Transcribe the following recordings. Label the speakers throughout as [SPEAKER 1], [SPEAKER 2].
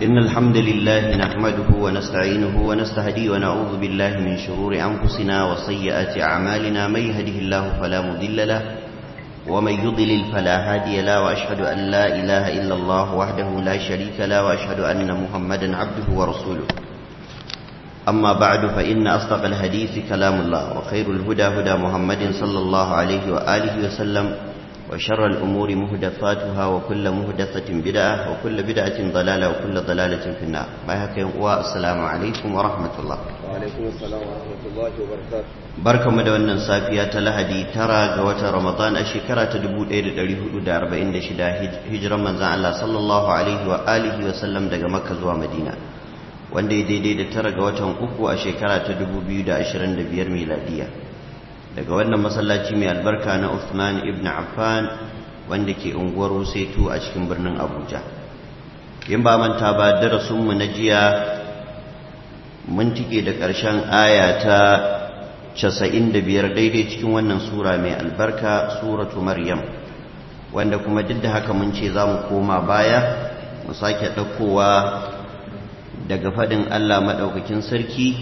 [SPEAKER 1] إن الحمد لله نحمده ونستعينه ونستهديه ونعوذ بالله من شرور أنفسنا وسيئات أعمالنا من يهده الله فلا مضل له ومن يضلل فلا هادي له وأشهد أن لا إله إلا الله وحده لا شريك له وأشهد أن محمدا عبده ورسوله أما بعد فإن أصدق الحديث كلام الله وخير الهدى هدى محمد صلى الله عليه وآله وسلم وشر الأمور مهدفاتها وكل مهدفة بدعة وكل بدعة ضلالة وكل ضلالة في النار ما السلام عليكم ورحمة الله
[SPEAKER 2] وعليكم السلام ورحمة الله وبركاته
[SPEAKER 1] barka mu da wannan safiya ta lahadi tara ga watan ramadan a shekara ta 1446 hijiran manzan Allah sallallahu alaihi wa alihi wa sallam daga makka zuwa madina wanda ya daidai da tara ga watan uku a shekara ta 2025 miladiya daga wannan masallaci mai albarka na Uthman ibn Affan wanda ke unguwar Wusaitu a cikin birnin Abuja in ba manta ba darasinmu na jiya mun tike da ƙarshen aya ta 95 daidai cikin wannan sura mai albarka suratu Maryam wanda kuma duk da haka mun ce za mu koma baya mu sake ɗaukowa daga faɗin Allah maɗaukakin sarki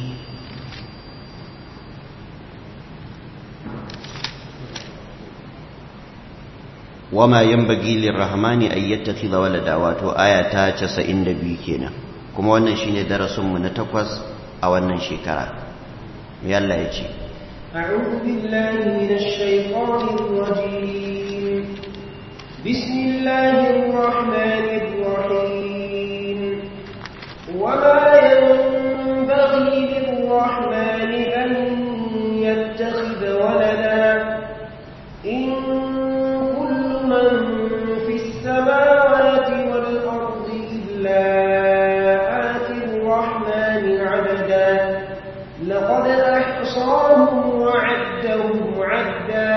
[SPEAKER 1] wama yanbaghi lirrahmani ay yattakhidha walada wato aya ta 92 kenan kuma wannan shine darasin mu na takwas a wannan shekara me Allah ya ce
[SPEAKER 3] أعوذ بالله من الشيطان الرجيم بسم الله الرحمن الرحيم وما ينبغي للرحمن أن يتخذ ولدا إن من في السماوات والأرض إلا آتي الرحمن عبدا لقد أحصاهم وعدهم عدا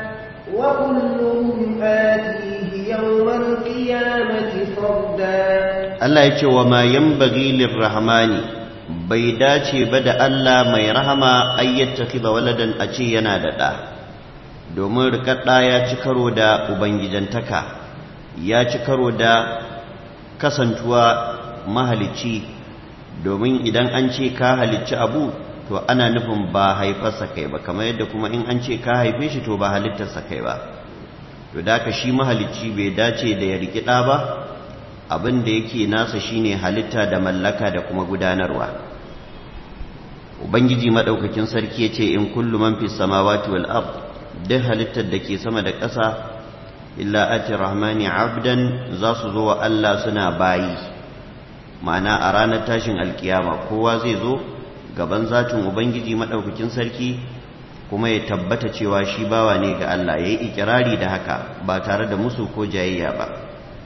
[SPEAKER 3] وكلهم آتيه يوم القيامة فردا
[SPEAKER 1] Allah ya ce wa ma yanbaghi lirrahmani bai dace ba da Allah mai rahama ayyattakhidha waladan a ce yana da ɗa domin rikaɗa ya ci karo da ubangijantaka ya ci karo da kasantuwa mahalicci domin idan an ce ka halicci abu to ana nufin ba haifarsa kai ba kamar yadda kuma in an ce ka haife shi to ba halittarsa kai ba to da ka shi mahalicci bai dace da ya rikida ba abin da yake nasa shine halitta da mallaka da kuma gudanarwa ubangiji madaukakin sarki ya ce in kullu man fi samawati wal ard duk halittar da ke sama da ƙasa illa ati rahmani abdan za su zo wa Allah suna bayi ma'ana a ranar tashin alkiyama kowa zai zo gaban zatin ubangiji maɗaukakin sarki kuma ya tabbata cewa shi bawa ne ga Allah ya yi ikirari da haka ba tare da musu ko jayayya ba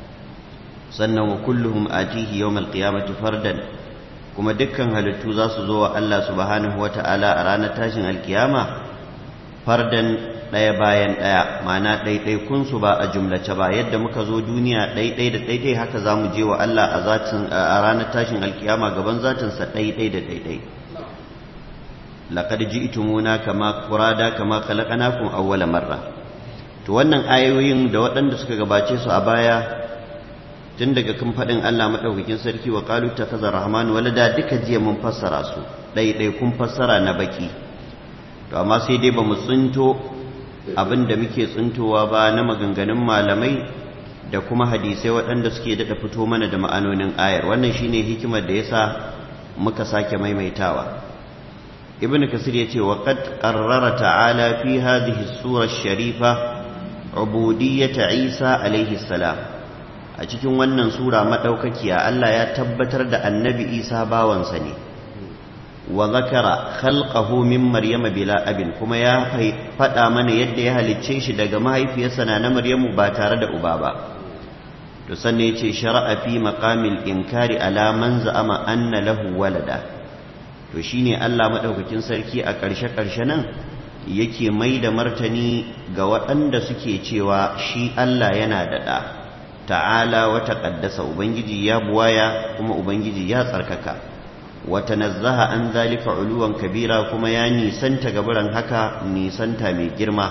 [SPEAKER 1] sannan wa kulluhum atihi yawmal qiyamati fardan kuma dukkan halittu za su zo wa Allah subhanahu wata'ala a ranar tashin alkiyama fardan ɗaya bayan ɗaya ma'ana ɗaiɗaikunsu ba a jumlace ba yadda muka zo duniya ɗaiɗai da ɗaiɗai haka za mu je wa Allah a zatin a ranar tashin alkiyama gaban zatinsa ɗaiɗai da ɗaiɗai laqad ji'tumuna kama qurada kama khalaqnakum awwala marra to wannan ayoyin da waɗanda suka gabace su a baya tun daga kan faɗin Allah madaukakin sarki wa qalu takaza rahman walada duka jiya mun fassara su ɗaiɗai kun fassara na baki to amma sai dai ba mu tsinto abin da muke tsintowa ba na maganganun malamai da kuma hadisai waɗanda suke daɗa fito mana da ma'anonin ayar wannan shine hikimar da yasa muka sake maimaitawa ibn kasir ya ce wa qad qarrara ta'ala fi hadhihi sura sharifa ubudiyyata isa alaihi salam a cikin wannan sura madaukakiya Allah ya tabbatar da annabi isa bawansa ne wa zakara khalqahu min maryama bila abin kuma ya faɗa mana yadda ya halicce shi daga mahaifiyarsa na na maryamu ba tare da uba ba to sanne yace shar'a fi maqamil inkari ala man za'ama anna lahu walada to shine Allah madaukakin sarki a ƙarshe ƙarshe nan yake mai da martani ga waɗanda suke cewa shi Allah yana da ɗa ta'ala wa taqaddasa ubangiji ya buwaya kuma ubangiji ya tsarkaka وتنزه عن ذلك علوا كبيرا كما يعني سنت غبران هكا ني سنتا مي girma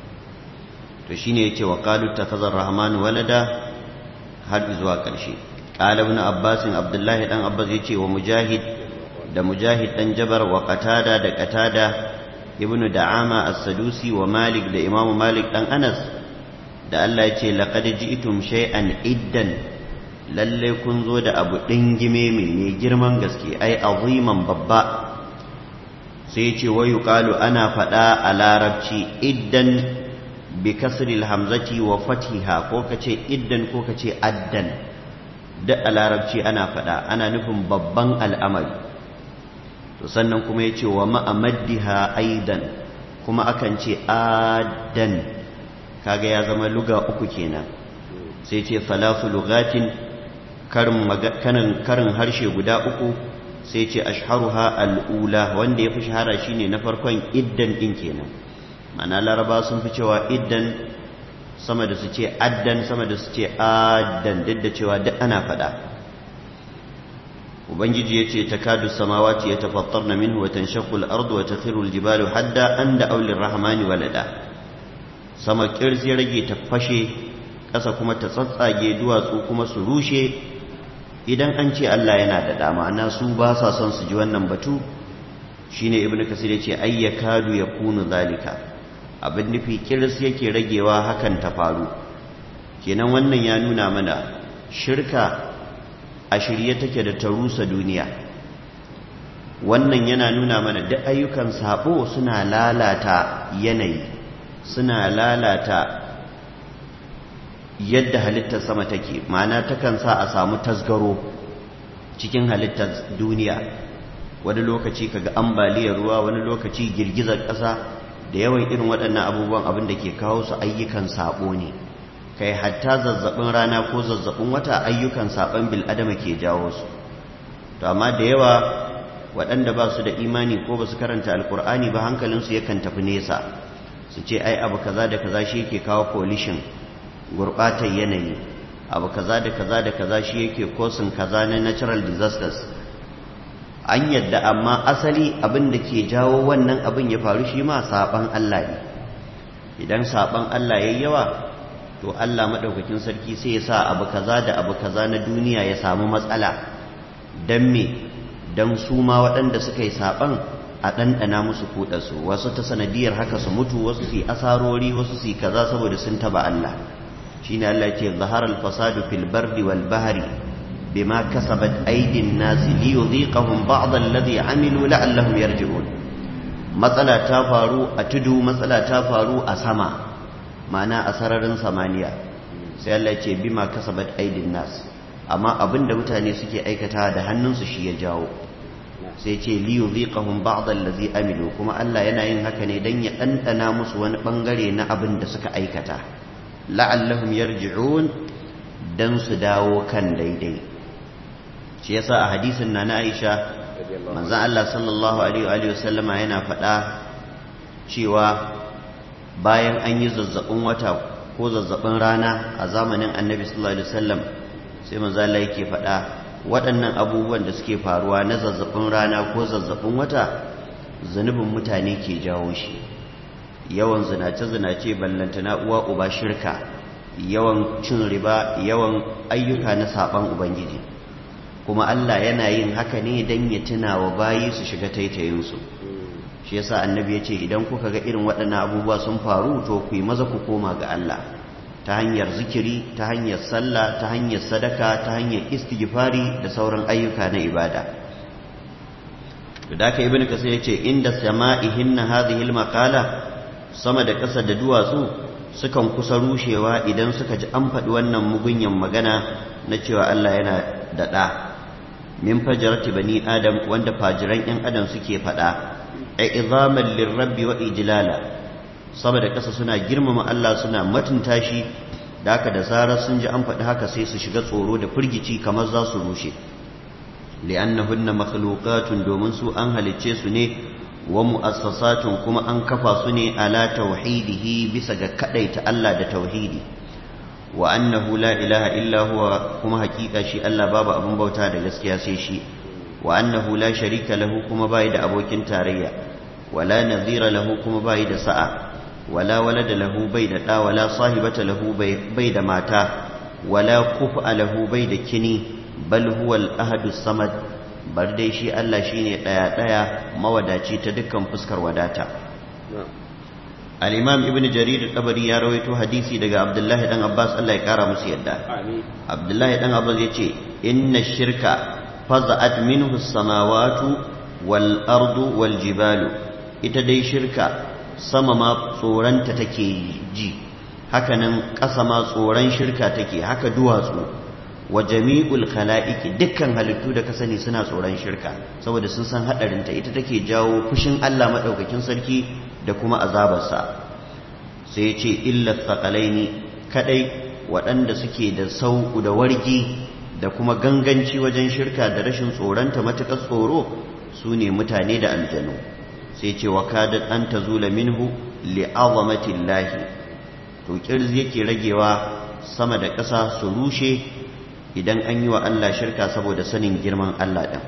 [SPEAKER 1] to shine yace wa qalu takhazar rahman walada har zuwa ƙarshe qala ibn abbas abdullahi dan abbas yace wa mujahid da mujahid dan jabar wa qatada da qatada ibnu da'ama as-sadusi wa malik da imam malik dan anas da Allah yace laqad ji'tum shay'an iddan lalle kun zo da abu dingime mai girman gaske ai aziman babba sai yace wa yuqalu ana fada a larabci iddan bi kasril hamzati wa fatiha ko kace iddan ko kace addan da a larabci ana fada ana nufin babban al'amari to sannan kuma ya ce wa ma'amaddiha aidan kuma akan ce adan kaga ya zama luga uku kenan sai ce salasu lugatin karin karin harshe guda uku sai ce ashharuha al'ula wanda ya fi shahara shine na farkon iddan din kenan mana laraba sun fi cewa iddan sama da su ce addan sama da su ce addan duk da cewa duk ana faɗa ubangiji ya ce takadu samawati ya tafattarna minhu wa tanshaqqu al-ardu wa takhiru al-jibalu hadda an da aulir rahmani walada sama kirzi rage ta fashe ƙasa kuma ta tsatsage duwatsu kuma su rushe idan an ce Allah yana da dama ana su ba sa son su ji wannan batu shine ibnu kasir yace ayyakadu yakunu zalika abin nufi kirs yake ragewa hakan ta faru kenan wannan ya nuna mana shirka a shirye take da ta rusa duniya wannan yana nuna mana duk ayyukan sabo suna lalata yanayi suna lalata yadda halittar sama take ma'ana takan sa a samu tasgaro cikin halittar duniya wani lokaci kaga ambaliyar ruwa wani lokaci girgizar ƙasa da yawan irin waɗannan abubuwan abin da ke kawo su ayyukan sabo ne kai hatta zazzabin rana ko zazzabin wata ayyukan saban bil'adama ke jawo su to amma da yawa waɗanda ba su da imani ko ba su karanta alkur'ani ba hankalinsu yakan tafi nesa su ce ai abu kaza da kaza shi yake kawo pollution gurɓatar yanayi abu kaza da kaza da kaza shi yake kosin kaza na natural disasters an yadda amma asali abin da ke jawo wannan abin ya faru shi ma saban Allah ne idan saban Allah yayi yawa to Allah maɗaukakin sarki sai ya sa abu kaza da abu kaza na duniya ya samu matsala don me don su ma waɗanda suka yi saɓan a ɗanɗana musu kuɗarsu wasu ta sanadiyar haka su mutu wasu su yi asarori wasu su yi kaza saboda sun taba Allah shi ne Allah ce zahar alfasadu fil bardi wal bahari bima kasabat aidin nasi li yudhiqahum ba'd alladhi amilu la'allahum yarji'un matsala ta faru a tudu matsala ta faru a sama ma'ana a sararin samaniya sai Allah ce bima kasabat aidin nas amma abinda mutane suke aikata da hannunsu shi ya jawo sai ce li yudhiqahum ba'd allazi amilu kuma Allah yana yin haka ne dan ya dandana musu wani bangare na abin da suka aikata la'allahum yarji'un dan su dawo kan daidai shi yasa a hadisin na Aisha manzon Allah sallallahu alaihi wa sallama yana faɗa cewa bayan an yi zazzabin wata ko zazzabin rana a zamanin annabi sallallahu alaihi wasallam sai manzo Allah yake faɗa waɗannan abubuwan da suke faruwa na zazzabin rana ko zazzabin wata zunubin mutane ke jawo shi yawan zinace zinace ballantana uwa uba shirka yawan cin riba yawan ayyuka na saban ubangiji kuma Allah yana yin haka ne dan ya tuna wa bayi su shiga taitayinsu shi yasa annabi ya ce idan kuka ga irin waɗannan abubuwa sun faru to ku yi maza ku koma ga Allah ta hanyar zikiri ta hanyar sallah ta hanyar sadaka ta hanyar istighfari da sauran ayyuka na ibada da haka ibnu kasir yace inda sama'ihinna hadhihi almaqala sama da ƙasa da duwatsu sukan kusa rushewa idan suka ji an faɗi wannan mugunyan magana na cewa Allah yana da ɗa min fajarati bani adam wanda fajiran 'yan adam suke faɗa izaman lirrabbi wa ijlala saboda ƙasa suna girmama Allah suna matunta shi da haka da zarar sun ji an faɗi haka sai su shiga tsoro da firgici kamar za su rushe li'annahunna makhluqatun domin su an halicce su ne wa mu'assasatun kuma an kafa su ne ala tauhidihi bisa ga kadaita Allah da tauhidi wa annahu la ilaha illa huwa kuma hakika shi Allah babu abin bauta da gaskiya sai shi wa annahu la sharika lahu kuma bai da abokin tarayya wala nadhira lahu kuma bai da sa'a wala walada lahu bai da da wala sahibata lahu bai da mata wala kufa lahu bai da kini bal huwa al-ahadus samad bar dai shi Allah shine daya daya mawadaci ta dukkan fuskar wadata al-imam ibn jarir al-tabari ya rawaito hadisi daga abdullahi dan abbas Allah ya kara musu yadda abdullahi dan abbas yace inna shirka faza'at minhu as-samawati wal ardu wal jibalu ita dai shirka sama ma tsoranta take ji hakanan ƙasa ma tsoron shirka take haka duwatsu wa jami'ul khala'iqi dukkan halittu da ka sani suna tsoron shirka saboda sun san hadarinta ita take jawo fushin Allah madaukakin sarki da kuma azabarsa sai ya ce illa thaqalaini kadai waɗanda suke da sauku da wargi da kuma ganganci wajen shirka da rashin tsoronta matuƙar tsoro su ne mutane da aljanu sai ce wa kadat an tazula minhu li'azamatillahi to kirzi yake ragewa sama da ƙasa su rushe idan an yi wa Allah shirka saboda sanin girman Allah ɗin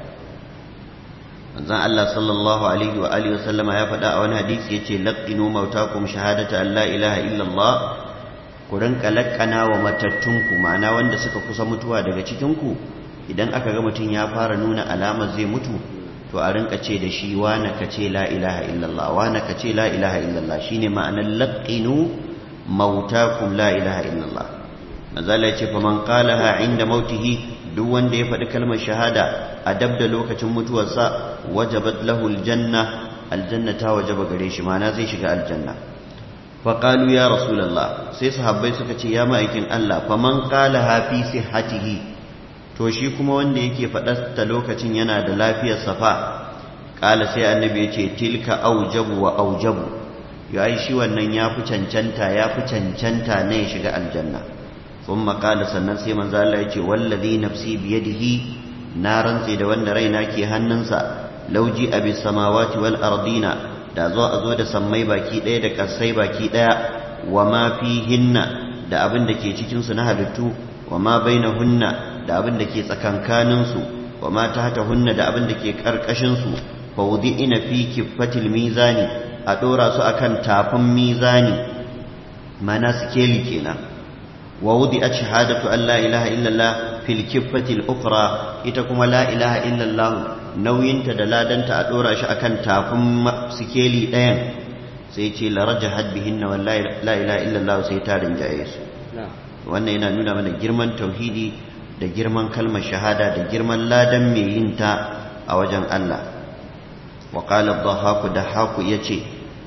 [SPEAKER 1] manzon Allah sallallahu alaihi wa alihi wasallama ya faɗa a wani hadisi yace laqinu mautakum shahadata an la ilaha illallah ku rinka lakkana wa matattunku ma'ana wanda suka kusa mutuwa daga cikinku idan aka ga mutum ya fara nuna alamar zai mutu to a rinka ce da shi wana ka ce la ilaha illallah wana ka ce la ilaha illallah shine ma'anar laqinu mautakum la ilaha illallah manzala ya ce fa man qalaha inda mautihi duk wanda ya faɗi kalmar shahada a dab da lokacin mutuwarsa wajabat lahu aljanna aljanna ta wajaba gare shi ma'ana zai shiga aljanna fa qalu ya rasulullah sai sahabbai suka ce ya ma'aikin Allah fa man qalaha fi sihhatihi to shi kuma wanda yake faɗar ta lokacin yana da lafiyar safa qala sai annabi ya ce tilka aujabu wa aujabu yayi shi wannan ya fi cancanta ya fi cancanta ne ya shiga aljanna ثم قال sannan sai manzo Allah yace wallazi nafsi biyadihi na rantse da wanda raina ke hannunsa lauji abi samawati wal ardina da zo a zo da sammai baki daya da kasai baki daya wa ma fihinna da abin da ke cikin su na halittu wa ma bainahunna da abin da ke tsakankanin su wa ma tahtahunna da abin da ke karkashin su fa ina fi kiffatil mizani a dora su akan tafin mizani mana sikeli kenan ووضعت شهادة أن لا إله إلا الله في الكفة الأخرى إتكم لا إله إلا الله نوين تدلادا تأدورا شأكا تافم سكيلي دين سيتي لرجحت بهن ولا لا إله إلا الله سيتار جائز wannan yana nuna mana girman tauhidi da girman kalmar shahada da girman ladan mai yin ta a wajen Allah wa qala dhahaku da haku yace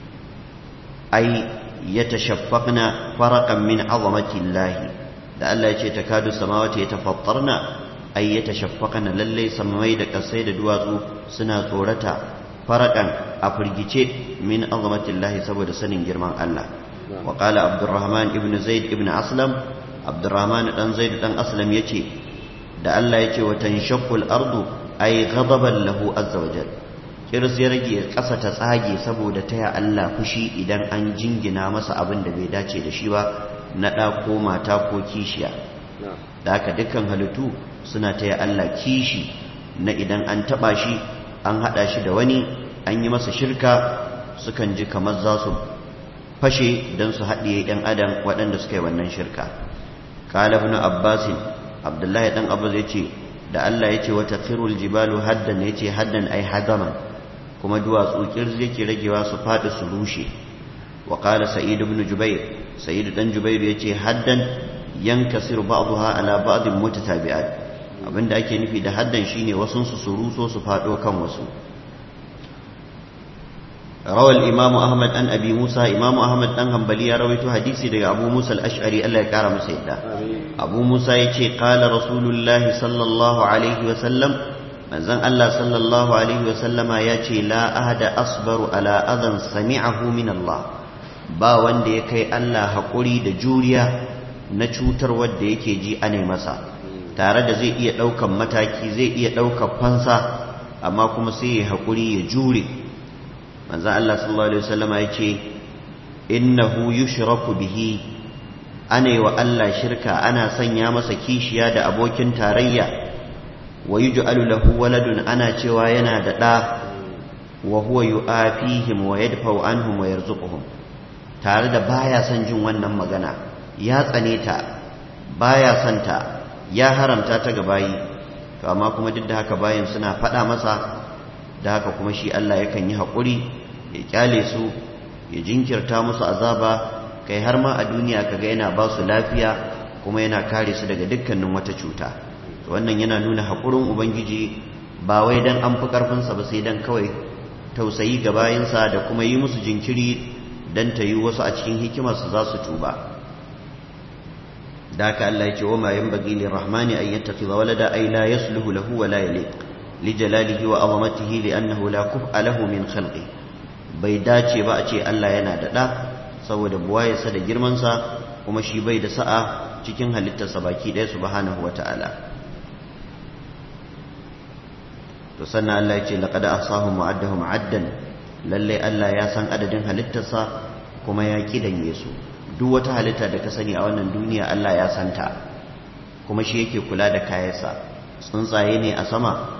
[SPEAKER 1] ai يتشفقن فرقا من عظمة الله da Allah ya ce ta kadu samawati ya tafattarna ai ya tashaffaqana lalle samai da kasai da duwatsu suna tsorata farakan a firgice min azamatillahi saboda sanin girman Allah wa qala abdurrahman ibn zaid ibn aslam abdurrahman dan zaid dan aslam yace da Allah yace wa tanshaqqul ardu ai ghadaban lahu azza wajalla kiris ya rage ƙasa ta tsage saboda taya Allah fushi idan an jingina masa abin da bai dace da shi ba na ɗa ko mata ko kishiya da haka dukkan halittu suna taya Allah kishi na idan an taɓa shi an haɗa shi da wani an yi masa shirka sukan ji kamar za su fashe don su haɗiye ɗan adam waɗanda suka yi wannan shirka kala ibn abbasin abdullahi ɗan abbas ya ce da Allah ya ce wata firul jibalu haddan ya ce haddan ai hadaman kuma duwatsu kirzi yake ragewa su faɗi su rushe wa qala sa'id ibn jubair sa'id dan jubair yace haddan yankasiru ba'daha ala ba'd mutatabi'at abinda ake nufi da haddan shine wasun su su ruso su faɗo kan wasu روى الإمام أحمد عن أبي موسى إمام أحمد أن هنبلي رويت حديثي دقى أبو موسى الأشعري الله يكرم سيدا أبو موسى يتي قال رسول الله صلى الله عليه وسلم manzon Allah sallallahu alaihi wasallama ya ce la ahada asbaru ala adan sami'ahu min Allah ba wanda ya kai Allah haƙuri da juriya na cutar wadda yake ji ane masa tare da zai iya ɗaukan mataki zai iya ɗaukan fansa amma kuma sai ya haƙuri ya jure manzon Allah sallallahu alaihi wasallama ya ce innahu yushraku bihi ane wa Allah shirka ana sanya masa kishiya da abokin tarayya wa yuj'alu lahu waladun ana cewa yana da ɗa wa huwa yu'afihim wa yadfa'u anhum wa yarzuquhum tare da baya son jin wannan magana ya tsane ta baya son ta ya haramta ta ga bayi to amma kuma duk da haka bayan suna faɗa masa da haka kuma shi Allah yakan yi haƙuri ya kyale su ya jinkirta musu azaba kai har ma a duniya kaga yana ba su lafiya kuma yana kare su daga dukkanin wata cuta to wannan yana nuna haƙurin ubangiji ba wai dan an fi ƙarfinsa ba sai dan kawai tausayi ga bayansa da kuma yi musu jinkiri dan ta yi wasu a cikin hikimarsu za su tuba da haka Allah ya ce wa ma yanbaghi lirrahmani an yattakhidha walada ay la yasluhu lahu wa la yaliq li jalalihi wa azamatihi li annahu la kuf'a lahu min khalqi bai dace ba a ce Allah yana da da saboda buwayarsa da girmansa kuma shi bai da sa'a cikin halittarsa baki ɗaya subhanahu wa ta'ala to sannan Allah ya ce laqad ahsahum wa addahum addan lalle Allah ya san adadin halittarsa kuma ya kidanye su duk wata halitta da ka sani a wannan duniya Allah ya santa kuma shi yake kula da kayansa tsuntsaye ne a sama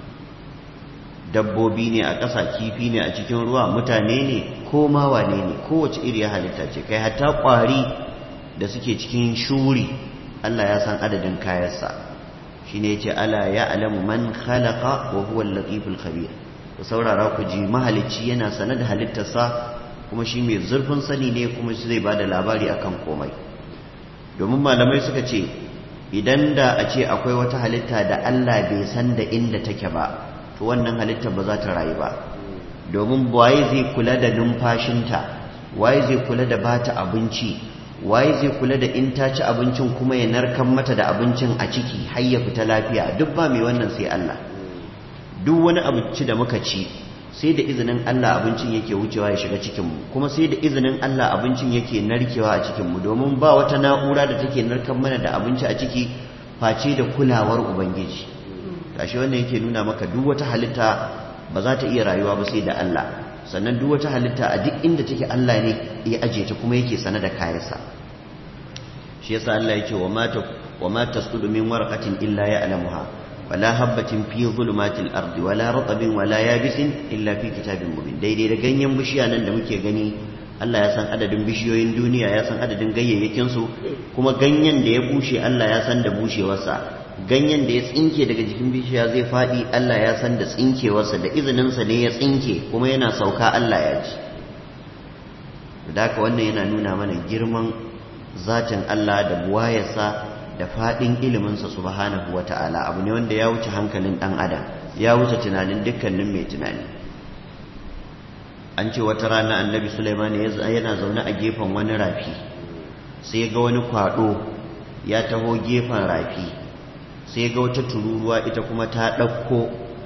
[SPEAKER 1] dabbobi ne a ƙasa kifi ne a cikin ruwa mutane ne ko ma wane ne kowace iri halitta ce kai hatta ƙwari da suke cikin shuri Allah ya san adadin kayansa shi ne ce ala ya alamu man khalaqa wa huwa al-latiful khabir ku saurara ku ji mahalicci yana sanar da halittarsa kuma shi mai zurfin sani ne kuma shi zai ba da labari akan komai domin malamai suka ce idan da a ce akwai wata halitta da Allah bai san da inda take ba to wannan halittar ba za ta rayu ba domin waye zai kula da numfashinta waye zai kula da bata abinci waye zai kula da in ta ci abincin kuma ya narkan mata da abincin a ciki har ya fita lafiya duk ba mai wannan sai Allah duk wani abinci da muka ci sai da izinin Allah abincin yake wucewa ya shiga cikinmu kuma sai da izinin Allah abincin yake narkewa a cikinmu domin ba wata na'ura da take narkan mana da abinci a ciki face da kulawar ubangiji gashi wannan yake nuna maka duk wata halitta ba za ta iya rayuwa ba sai da Allah sannan duk wata halitta a duk inda take Allah ne ya aje ta kuma yake sana da kayansa shi yasa Allah yake wa mata wa ma tasqudu min warqatin illa ya'lamuha wala habbatin fi zulumatil ardi wala ratabin wala yabisin illa fi kitabin mubin daidai da ganyen bishiya nan da muke gani Allah ya san adadin bishiyoyin duniya ya san adadin ganyayyakin su kuma ganyen da ya bushe Allah ya san da bushewarsa ganyen da ya tsinke daga jikin bishiya zai faɗi Allah ya san da tsinkewarsa da izininsa ne ya tsinke kuma yana sauka Allah ya ji da haka wannan yana nuna mana girman zatin Allah da buwayarsa da faɗin iliminsa subhanahu wa ta'ala abu ne wanda ya wuce hankalin ɗan adam ya wuce tunanin dukkanin mai tunani an ce wata rana annabi Sulaiman yana zaune a gefen wani rafi sai ga wani kwaɗo ya taho gefen rafi sai ga wata tururuwa ita kuma ta ɗauko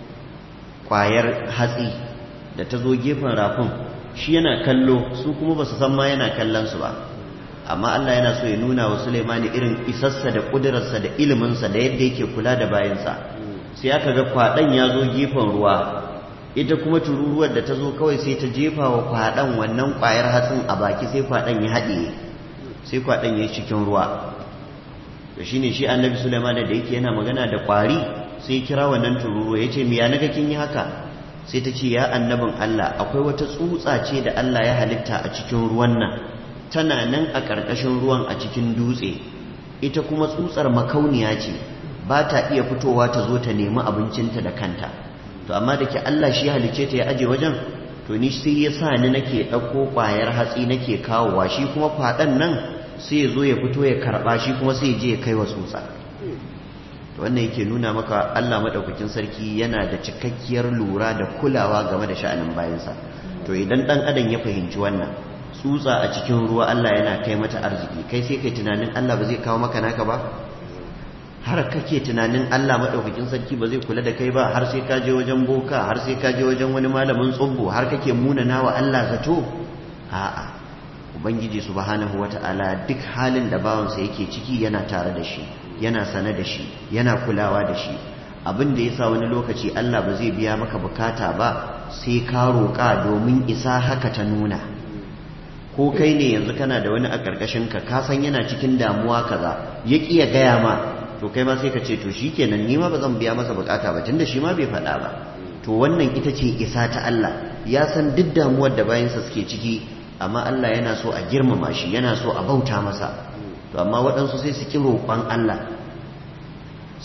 [SPEAKER 1] ƙwayar hatsi da ta zo gefen rafin shi yana kallo su kuma ba su san ma yana kallon su ba amma Allah yana so ya nuna wa Sulaimani irin isassa da ƙudurarsa da iliminsa da yadda yake kula da bayansa sai aka ga kwaɗan ya zo gefen ruwa ita kuma tururuwar da ta zo kawai sai ta jefa wa kwaɗan wannan ƙwayar hatsin a baki sai kwaɗan ya haɗiye sai kwaɗan ya yi cikin ruwa da shi ne shi annabi Sulaiman da yake yana magana da ƙwari sai kira wannan tururuwa ya ce me ya naga kin yi haka sai ta ce ya annabin Allah akwai wata tsutsa ce da Allah ya halitta a cikin ruwan nan tana nan a ƙarƙashin ruwan a cikin dutse ita kuma tsutsar makauniya ce ba ta iya fitowa ta zo ta nemi abincinta da kanta to amma da ke Allah shi halice ta ya aje wajen to ni sai ya sa ni nake ɗauko ƙwayar hatsi nake kawowa shi kuma kwaɗan nan sai ya zo ya fito ya karɓa shi kuma sai ya je ya kai wa tsutsa to wannan yake nuna maka Allah maɗaukakin sarki yana da cikakkiyar lura da kulawa game da sha'anin bayansa to idan ɗan adam ya fahimci wannan tsutsa a cikin ruwa Allah yana kai mata arziki kai sai kai tunanin Allah ba zai kawo maka naka ba har kake tunanin Allah maɗaukakin sarki ba zai kula da kai ba har sai ka je wajen boka har sai ka je wajen wani malamin tsubbu har kake munana wa Allah zato a'a ubangiji subhanahu wata'ala duk halin da bawansa yake ciki yana tare da shi yana sane da shi yana kulawa da shi abin da yasa wani lokaci Allah ba zai biya maka bukata ba sai ka roƙa domin isa haka ta nuna ko kai ne yanzu kana da wani a ƙarƙashin ka ka san yana cikin damuwa kaza ya ƙi ya gaya ma to kai ma sai ka ce to shikenan ni ma ba zan biya masa bukata ba tunda shi ma bai faɗa ba to wannan ita ce isa ta Allah ya san duk damuwar da bayansa suke ciki amma Allah yana so a girmama shi yana so a bauta masa to amma waɗansu sai su ƙi roƙon Allah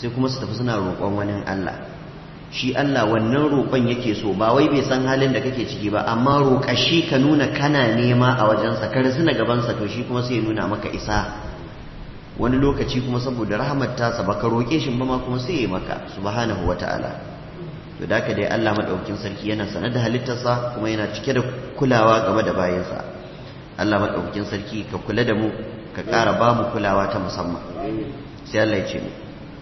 [SPEAKER 1] sai kuma su tafi suna roƙon wani Allah shi Allah wannan roƙon yake so ba wai bai san halin da kake ciki ba amma roƙa shi ka nuna kana nema a wajensa ka na gabansa to shi kuma sai ya nuna maka isa wani lokaci kuma saboda rahamar tasa baka roƙe shi ba ma kuma sai ya maka subhanahu wata'ala to da haka dai Allah madaukakin sarki yana sane da halittarsa kuma yana cike da kulawa game da bayansa Allah madaukakin sarki ka kula da mu ka ƙara ba mu kulawa ta musamman sai Allah ya ce mu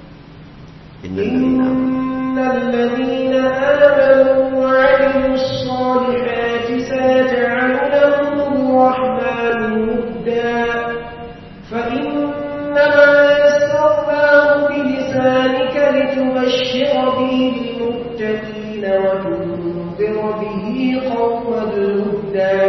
[SPEAKER 3] إن الذين آمنوا وعملوا الصالحات سيجعل لهم الرحمن ودا فإنما يسرناه بلسانك لتبشر به المتقين وتنذر به قوما لدا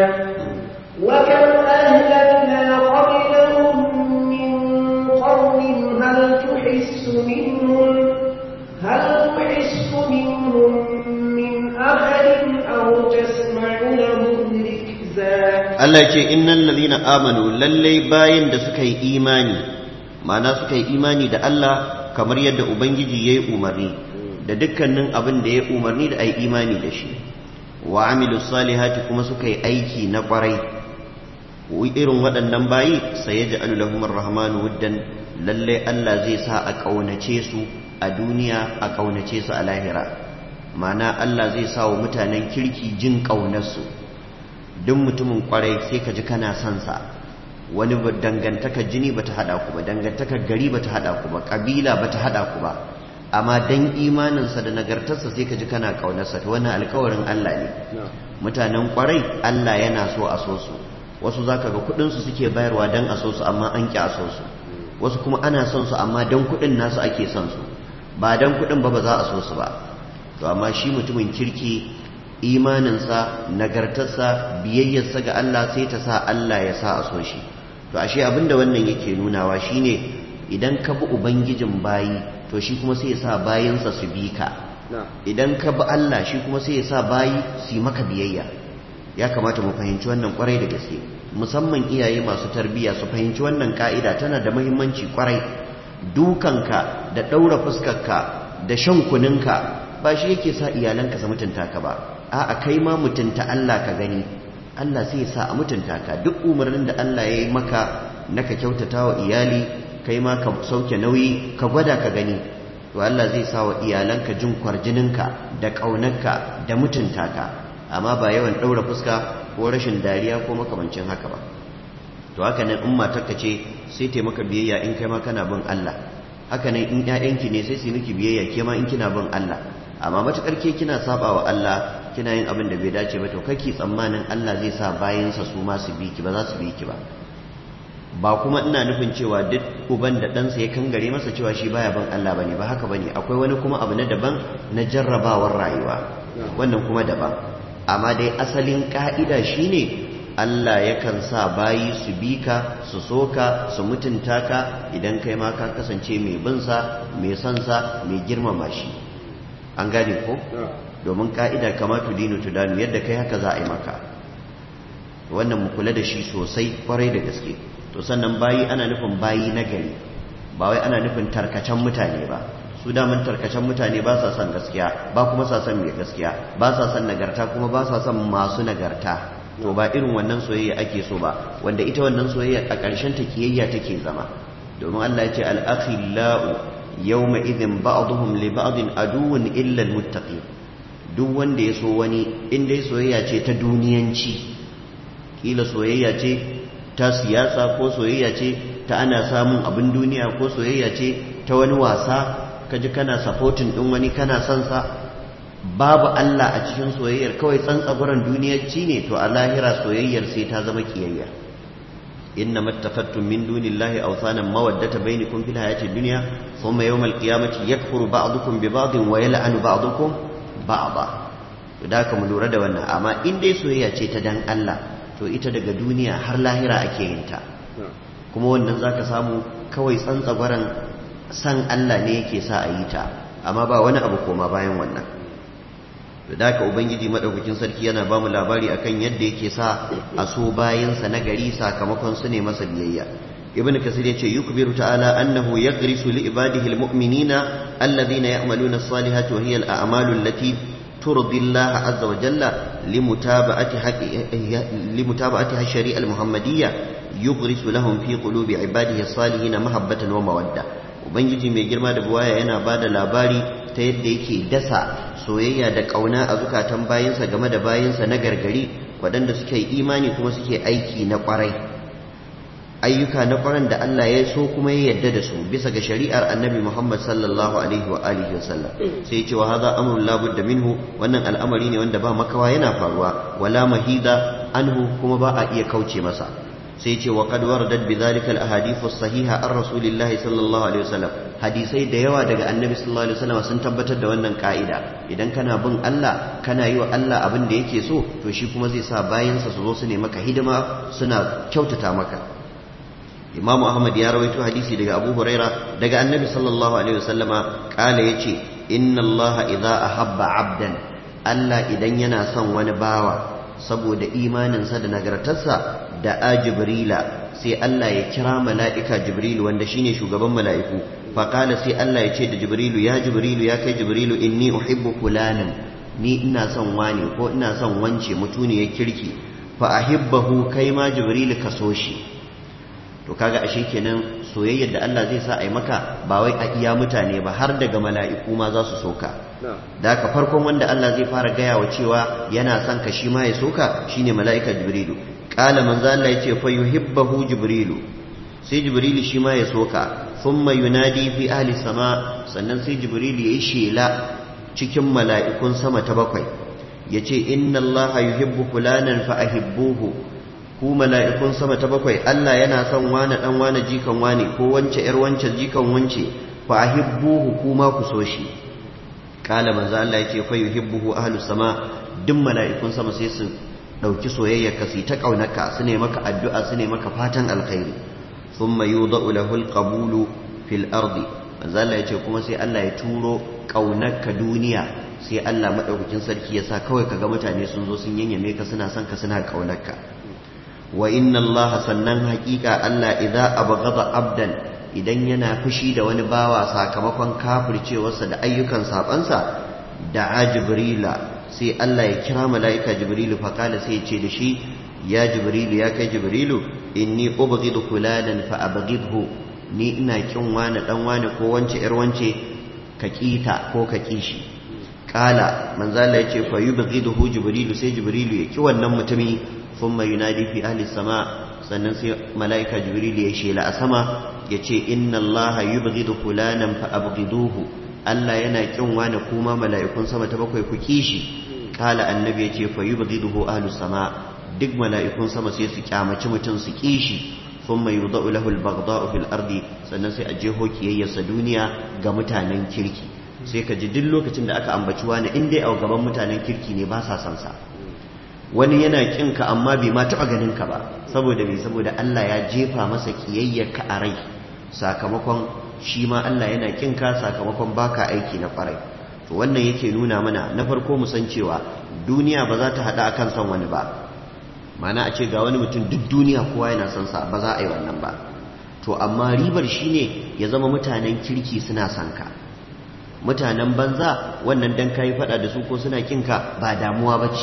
[SPEAKER 3] وكم أهلكنا قبلهم من قرن هل تحس منهم هل تحس منهم من أحد أو تسمع لهم ركزا
[SPEAKER 1] Allah ce innal ladhina amanu lallai bayin da suka yi imani ma'ana suka yi imani da Allah kamar yadda ubangiji yayi umarni da dukkanin abin da ya umarni da ai imani da shi wa amilus salihati kuma suka yi aiki na kwarai irin waɗannan bayi sai ya ja'alu lahum ar-rahmanu wuddan lallai Allah zai sa a kaunace su a duniya a kaunace su a lahira ma'ana Allah zai sa wa mutanen kirki jin ƙaunarsu duk mutumin kwarai sai ka ji kana son sa wani dangantakar jini bata hada ku ba dangantakar gari bata hada ku ba kabila bata hada ku ba amma dan imaninsa da nagartarsa sai ka ji kana kaunarsa to wannan alkawarin Allah ne mutanen kwarai Allah yana so a so su wasu zaka ga kudin su suke bayarwa dan a so su amma an ki a so su wasu kuma ana son su amma dan kudin nasu ake son su ba dan kudin ba ba za a so su ba to amma shi mutumin kirki imaninsa nagartarsa biyayyarsa ga Allah sai ta sa Allah ya sa a so shi to ashe abinda wannan yake nunawa shine idan ka bi ubangijin bayi to shi kuma sai ya sa bayinsa su bi ka idan ka bi Allah shi kuma sai ya sa bayi su yi maka biyayya ya kamata mu fahimci wannan kwarai da gaske musamman iyaye masu tarbiyya su fahimci wannan ka'ida tana da muhimmanci kwarai dukanka da ɗaura fuskarka da shan kuninka ba shi yake sa iyalanka su mutunta ka ba a'a kai ma mutunta Allah ka gani Allah sai ya sa a mutunta ka duk umarnin da Allah ya yi maka na ka kyautata wa iyali kai ma ka sauke nauyi ka gwada ka gani to Allah zai sa wa iyalanka jin kwarjininka da ƙaunarka da mutunta ka amma ba yawan ɗaura fuska ko rashin dariya ko makamancin haka ba to haka nan in matarka ce sai ta maka biyayya in kai ma kana bin Allah haka nan in ƴaƴanki ne sai su miki biyayya ke ma in kina bin Allah amma matakar ke kina saba wa Allah kina yin abin da bai dace ba to kake tsammanin Allah zai sa bayansa su ma su bi ki ba za su bi ki ba ba kuma ina nufin cewa duk uban da ɗansa ya kangare masa cewa shi baya bin Allah bane ba haka bane akwai wani kuma abu na daban na jarrabawar rayuwa wannan kuma daban amma dai asalin ka'ida shine Allah yakan sa bayi su bi ka su so ka su mutunta ka idan kai ma ka kasance mai bin sa mai son sa mai girmama shi an gane ko domin ka'ida kama tudinu tudanu yadda kai haka za a yi maka wannan mu kula da shi sosai kwarai da gaske to sannan bayi ana nufin bayi na gari ba wai ana nufin tarkacen mutane ba su damun tarkacen mutane ba sa son gaskiya ba kuma sa son mai gaskiya ba sa son nagarta kuma ba sa son masu nagarta to ba irin wannan soyayya ake so ba wanda ita wannan soyayya a ƙarshen ta kiyayya take zama domin Allah ya ce al-akhillau yawma idhin ba'dhum li ba'din aduwwun illa al-muttaqin duk wanda ya so wani in dai soyayya ce ta duniyanci kila soyayya ce ta siyasa ko soyayya ce ta ana samun abin duniya ko soyayya ce ta wani wasa kaji kana supporting din wani kana son sa babu Allah a cikin soyayyar kawai tsantsaguran duniyarci ne to a lahira soyayyar sai ta zama kiyayya inna mattafattum min dunillahi awsanan mawaddata bainakum fil hayati dunya thumma yawmal qiyamati yakfuru ba'dukum bi ba'din wa yal'anu ba'dukum ba'da to da ka mu lura da wannan amma in dai soyayya ce ta dan Allah to ita daga duniya har lahira ake yin ta kuma wannan zaka samu kawai tsantsagwaran san Allah ne yake sa a yi ta amma ba wani abu koma bayan wannan da haka ubangiji madaukakin sarki yana ba mu labari akan yadda yake sa a so bayansa na gari sakamakon su ne masa biyayya ibn kasir yace yukbiru ta'ala annahu yaghrisu li ibadihi almu'minina alladhina ya'maluna as-salihati wa hiya al-a'malu allati turdi Allah azza wa jalla limutaba'ati limutaba'ati shari'a al-muhammadiyya yughrisu lahum fi qulubi ibadihi as-salihin mahabbatan wa mawadda ubangiji mai girma da buwaya yana bada labari ta yadda yake dasa soyayya da kauna a zukatan bayinsa game da bayinsa na gargari waɗanda suke imani kuma suke aiki na ƙwarai ayyuka na ƙwaran da Allah ya so kuma ya yarda da su bisa ga shari'ar annabi Muhammad sallallahu alaihi wa alihi wasallam sai ya ce wa hadha amrun la budda minhu wannan al'amari ne wanda ba makawa yana faruwa wala mahida anhu kuma ba a iya kauce masa sai ce wa qad waradat bidhalika al-ahadith as-sahiha an rasulillahi sallallahu alaihi wasallam hadisai da yawa daga annabi sallallahu alaihi wasallam sun tabbatar da wannan ka'ida idan kana bin Allah kana yi wa Allah abin da yake so to shi kuma zai sa bayansa su zo su ne maka hidima suna kyautata maka Imam Ahmad ya rawaito hadisi daga Abu Huraira daga annabi sallallahu alaihi wasallama kala yace inna Allah idza ahabba abdan Allah idan yana son wani bawa saboda imaninsa da nagartarsa da a jibrila sai Allah ya kira mala'ika jibrilu wanda shine shugaban mala'iku faƙala sai Allah ya ce da jibrilu ya jibrilu ya kai jibrilu inni uhibbu fulanin ni ina son wani ko ina son wance mutuniyar kirki fa ahibbahu kai ma jibrilu ka so shi to kaga ashe kenan soyayyar da Allah zai sa a yi maka ba wai a iya mutane ba har daga mala'iku ma za su soka da ka farkon wanda Allah zai fara gaya wa cewa yana son ka shi ma ya soka shine mala'ika jibrilu kala manzo Allah yace fa yuhibbu jibrilu sai jibrilu shi ma ya soka thumma yunadi fi ahli sama sannan sai jibrilu yayi shela cikin mala'ikun sama ta bakwai yace inna Allah yuhibbu fulanan fa ahibbuhu ku mala'ikun sama ta bakwai Allah yana son wani dan wani jikan wani ko wance yar wance jikan wance fa ahibbuhu kuma ku so shi kala manzo Allah yace fa yuhibbuhu ahlus sama duk mala'ikun sama sai su dauki soyayyar ka ta kaunarka su ne maka addu'a su ne maka fatan alkhairi thumma yudau lahu alqabulu fil ardi manzo Allah yace kuma sai Allah ya turo kaunarka duniya sai Allah madaukakin sarki ya sa kawai kaga mutane sun zo sun yanyame ka suna son ka suna kaunarka wa inna Allah sannan haƙiƙa Allah idza abghada abdan idan yana fushi da wani bawa sakamakon kafircewarsa da ayyukan sabansa da jibrila sai Allah ya kira mala'ika jibrilu faƙala sai ya ce da shi ya jibrilu ya kai jibrilu inni ubghidu fulanan fa abghidhu ni ina kin wani dan wani ko wance yar wance ka kita ko ka kishi kala manzo Allah ya ce fa yubghiduhu jibrilu sai jibrilu ya ki wannan mutumi thumma yunadi fi ahli sama sannan sai mala'ika jibrilu ya shela a sama ya ce inna Allah yubghidu fulanan fa abghiduhu Allah yana kin wani kuma mala'ikun sama ta bakwai ku kishi kala annabi yace fa yubghiduhu ahlus sama duk mala'ikun sama sai su kyamaci mutum su kishi thumma yudau lahu al-baghdha'u fil ardi sannan sai a jeho kiyayyarsa duniya ga mutanen kirki sai ka ji duk lokacin da aka ambaci wani in dai a gaban mutanen kirki ne ba sa son sa wani yana kin ka amma bai ma taba ganin ka ba saboda me saboda Allah ya jefa masa kiyayyarka a rai sakamakon shi ma Allah yana kin ka sakamakon baka aiki na kwarai to wannan yake nuna mana na farko mu san cewa duniya ba za ta hada akan son wani ba mana a ce ga wani mutum duk duniya kowa yana son sa ba za a yi wannan ba to amma ribar shine ya zama mutanen kirki suna son ka mutanen banza wannan dan kai fada da su ko suna kin ka ba damuwa bace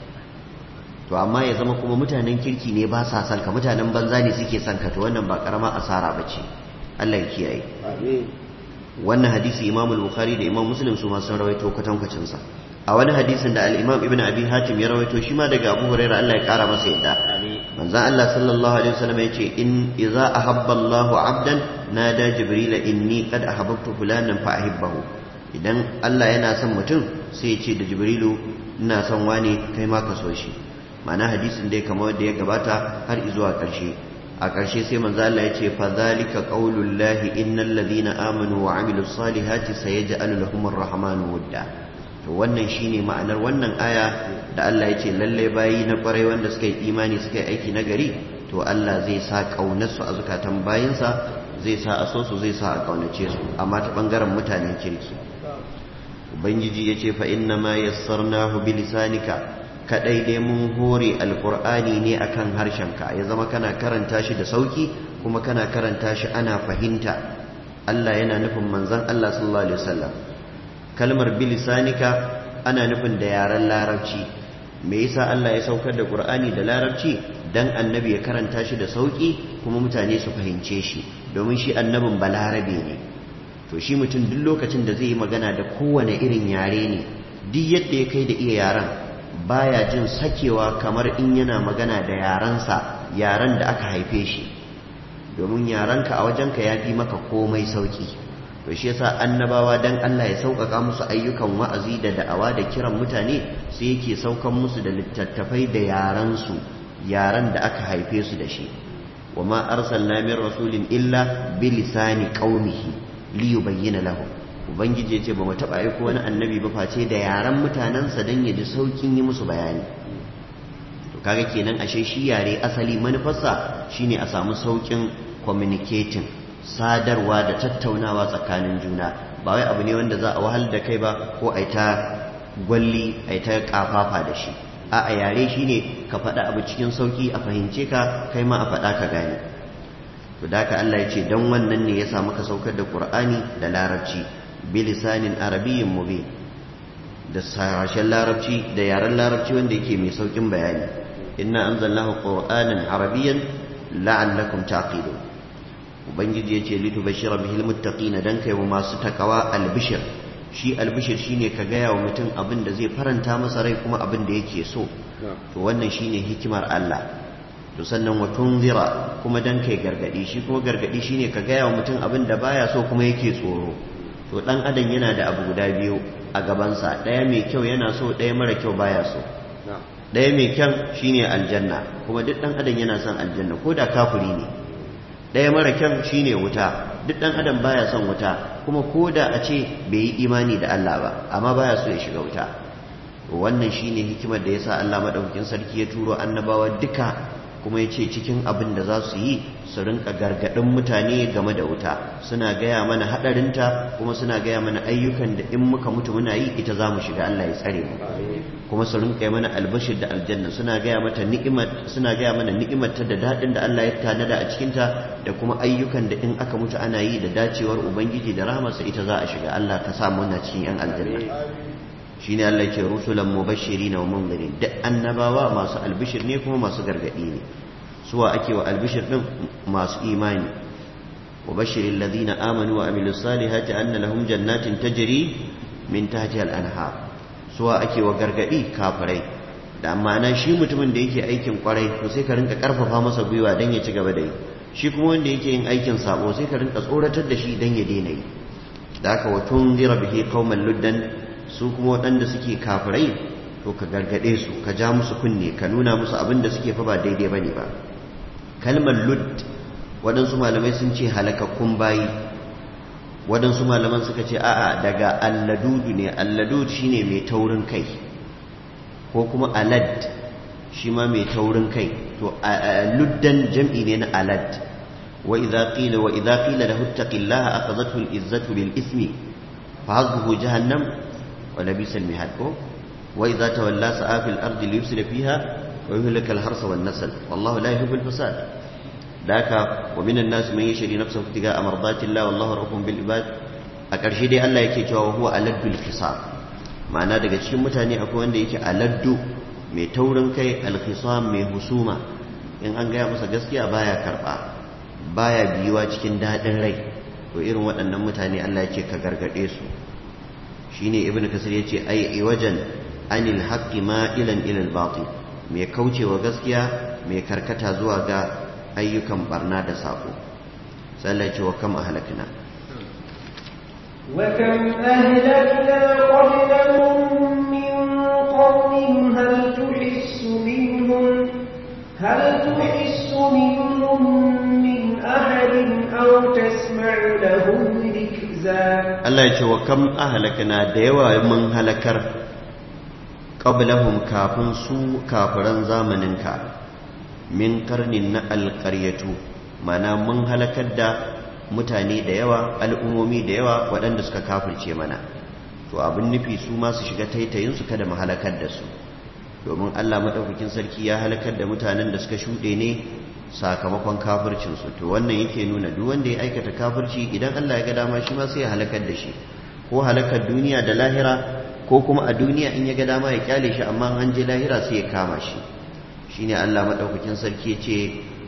[SPEAKER 1] to amma ya zama kuma mutanen kirki ne ba sa son ka mutanen banza ne suke son ka to wannan ba karama asara bace Allah ya kiyaye
[SPEAKER 2] amin
[SPEAKER 1] wannan hadisi Imam al-Bukhari da Imam Muslim su ma sun rawaito kwatankwacin sa a wani hadisin da al-Imam Ibn Abi Hatim ya rawaito shi ma daga Abu Hurairah Allah ya kara masa yadda manzon Allah sallallahu alaihi wasallam yace in idza ahabba Allahu 'abdan nada Jibril inni qad ahabbtu fulanan fa ahibbahu idan Allah yana son mutum sai ya ce da Jibrilu ina son wani kai ma ka so shi ma'ana hadisin dai kamar da ya gabata har zuwa ƙarshe a ƙarshe sai manzo Allah ya ce fa zalika qaulul lahi innal ladina amanu wa amilus salihati sayaj'alu lahumur rahmanu wudda to wannan shine ma'anar wannan aya da Allah ya ce lalle bayi na kwarai wanda suka yi imani suka yi aiki na gari to Allah zai sa kaunar su a zukatan bayinsa zai sa a so su zai sa a kaunace su amma ta bangaren mutanen kirki ubangiji ya ce fa inna ma yassarnahu bilisanika kadai dai mun hore alkur'ani ne akan harshenka ya zama kana karanta shi da sauki kuma kana karanta shi ana fahimta Allah yana nufin manzon Allah sallallahu alaihi wasallam kalmar bilisanika ana nufin da yaren larabci me yasa Allah ya saukar da Qur'ani da larabci dan annabi ya karanta shi da sauki kuma mutane su fahimce shi domin shi annabin balarabe ne to shi mutum duk lokacin da zai yi magana da kowane irin yare ne duk yadda ya kai da iya yaren baya jin sakewa kamar in yana magana da yarensa yaren da aka haife shi domin yarenka a wajenka ya fi maka komai sauki to shi yasa annabawa dan Allah ya sauƙaƙa musu ayyukan wa'azi da da'awa da kiran mutane sai yake saukan musu da littattafai da yarensu yaren da aka haife su da shi wa ma arsalna min rasulin illa bi lisani qaumihi li yubayyana lahum ubangiji ya ce ba mu taɓa aiko wani annabi ba face da yaren mutanensa don ya ji saukin yi musu bayani to kaga kenan ashe shi yare asali manufarsa shine a samu saukin communicating sadarwa da tattaunawa tsakanin juna ba wai abu ne wanda za a wahal da kai ba ko a ta gwalli a ta kafafa da shi a a yare shine ka faɗa abu cikin sauki a fahimce ka kai ma a faɗa ka gane to da haka Allah ya ce don wannan ne ya sa muka saukar da Qur'ani da larabci bilisanin arabiyyin mubin da sashen larabci da yaren larabci wanda yake mai saukin bayani inna anzalnahu qur'anan arabiyyan la'allakum taqilun ubangiji yace litubashshira bihil muttaqin dan kai wa masu takawa albishir shi albishir shine ka gaya wa mutum abin da zai faranta masa rai kuma abin da yake so to wannan shine hikimar Allah to sannan wa tunzira kuma dan kai gargadi shi kuma gargadi shine ka gaya wa mutum abin da baya so kuma yake tsoro to dan adam yana da abu guda biyu a gabansa ɗaya mai kyau yana so ɗaya mara kyau baya so ɗaya mai kyan shine aljanna kuma duk ɗan adam yana son aljanna ko da kafiri ne ɗaya mara kyan shine wuta duk ɗan adam baya son wuta kuma ko da a ce bai yi imani da Allah ba amma baya so ya shiga wuta wannan shine hikimar da yasa Allah madaukakin sarki ya turo annabawa duka kuma ya ce cikin abin da za su yi su rinka gargaɗin mutane game da wuta suna gaya mana haɗarinta kuma suna gaya mana ayyukan da in muka mutu muna yi ita za mu shiga Allah ya tsare mu kuma su rinka yi mana albashir da aljanna suna gaya mata ni'imar suna gaya mana ni'imar ta da daɗin da Allah ya tanada a cikinta da kuma ayyukan da in aka mutu ana yi da dacewar ubangiji da rahmarsa ita za a shiga Allah ka sa mu na cikin yan aljanna shine Allah ke rusulan mubashirin wa munzirin duk annabawa masu albishir ne kuma masu gargadi ne suwa ake wa albishir din masu imani wa bashirin ladina amanu wa amilus salihati anna lahum jannatin tajri min tahtiha al-anhar suwa ake wa gargadi kafirai da amana shi mutumin da yake aikin kwarai to sai ka rinka karfafa masa gwiwa dan ya ci gaba da yi shi kuma wanda yake yin aikin sabo sai ka rinka tsoratar da shi dan ya daina yi da haka wa tunzira bihi qauman luddan su kuma waɗanda suke kafirai to ka gargaɗe su ka ja musu kunne ka nuna musu abin da suke fa ba daidai bane ba kalmar lud waɗansu malamai sun ce halakakkun bayi waɗansu malaman suka ce a'a daga alladudu ne alladud shine mai taurin kai ko kuma alad shi ma mai taurin kai to luddan jam'i ne na alad wa idza qila wa idza qila lahu ittaqillaha akhadhathu al-izzatu bil ismi fa hazzuhu jahannam ولبئس المهاد وإذا تولى سعى في الأرض ليفسد فيها ويهلك الحرث والنسل والله لا يحب الفساد ذاك ومن الناس من يشري نفسه ابتغاء مرضات الله والله رؤوف بالعباد أكرشي دي الله yake cewa huwa aladdu al-khisam ma'ana daga cikin mutane akwai wanda yake aladdu mai taurin kai al-khisam mai husuma in an gaya masa gaskiya baya karba baya biyuwa cikin dadin rai to irin waɗannan mutane Allah yake ka gargade su shine ibn kasir yace ai iwajan anil haqqi ma'ilan ila al-batil mai kaucewa gaskiya mai karkata zuwa ga ayyukan barna da sako sai Allah ce wa kam ahlakna
[SPEAKER 3] wa kam ahlakna qablahum min qawmin hal tuhissu minhum hal tuhissu minhum min ahadin aw tasma'u lahum rikza
[SPEAKER 1] Allah ya ce wa kam ahlakna da yawa mun halakar qablahum kafin su kafiran zamaninka min karnin na alƙaryatu mana mun halakar da mutane da yawa al'ummomi da yawa waɗanda suka kafirce mana to abin nufi su ma su shiga taitayin su kada mu halakar da su domin Allah madaukakin sarki ya halakar da mutanen da suka shuɗe ne sakamakon kafircinsu to wannan yake nuna duk wanda ya aikata kafirci idan Allah ya ga dama shi ma sai ya halakar da shi ko halakar duniya da lahira ko kuma a duniya in ya ga dama ya kyale shi amma an je lahira sai ya kama shi shine Allah madaukakin sarki yace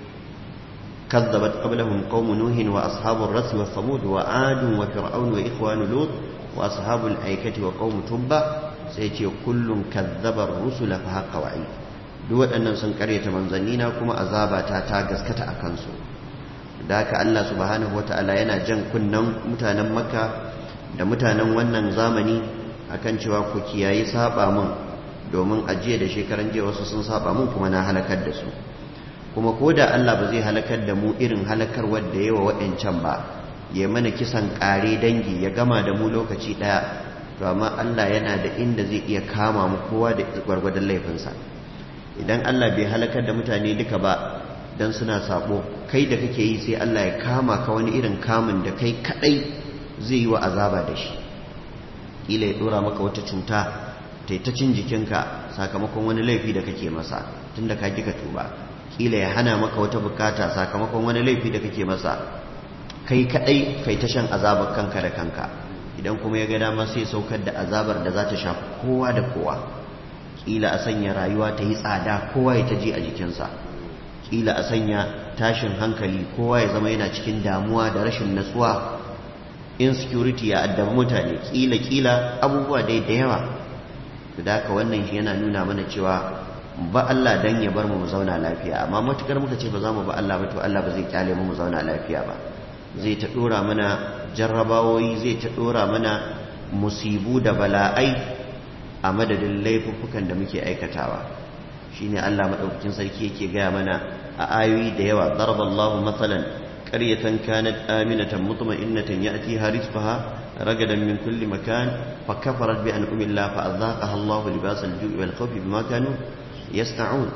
[SPEAKER 1] كذبت قبلهم قوم نوح وأصحاب الرس والثمود وعاد وفرعون وإخوان لوط وأصحاب الأيكة وقوم تبة سيتي كل كذب الرسل فحق وعيد duk waɗannan sun karyata manzannina kuma azaba ta ta gaskata a kansu da haka Allah subhanahu wata'ala yana jan kunnen mutanen makka da mutanen wannan zamani akan cewa ku kiyayi saba mun domin ajiye da shekaran jiya wasu sun saba mun kuma na halakar da su kuma ko da Allah ba zai halakar da mu irin halakar wadda yawa waɗancan ba ya mana kisan ƙare dangi ya gama da mu lokaci ɗaya to amma Allah yana da inda zai iya kama mu kowa da gwargwadon laifinsa idan Allah bai halakar da mutane duka ba dan suna sabo kai da kake yi sai Allah ya kama ka wani irin kamun da kai kadai zai yi wa azaba da shi kila ya dora maka wata cuta ta cin jikinka sakamakon wani laifi da kake masa tunda ka kika tuba kila ya hana maka wata bukata sakamakon wani laifi da kake masa kai kadai kai ta shan azabar kanka da kanka idan kuma ya ga dama sai saukar da azabar da za ta shafi kowa da kowa kila a sanya rayuwa ta yi tsada kowa ya ta ji a jikinsa kila a sanya tashin hankali kowa ya zama yana cikin damuwa da rashin natsuwa insecurity ya addabi mutane kila kila abubuwa dai da yawa da haka wannan shi yana nuna mana cewa ba Allah dan ya bar mu mu zauna lafiya amma matukar muka ce ba za mu ba Allah ba to Allah ba zai kyale mu mu zauna lafiya ba zai ta dora mana jarrabawoyi zai ta dora mana musibu da bala'ai a madadin laifuffukan da muke aikatawa shine Allah madaukakin sarki yake gaya mana a ayoyi da yawa daraballahu mathalan qaryatan kanat aminatan mutma'innatan ya'tiha rizqaha ragadan min kulli makan فكفرت بأنعم الله فأذاقها الله لباس الجوع والخوف بما كانوا يصنعون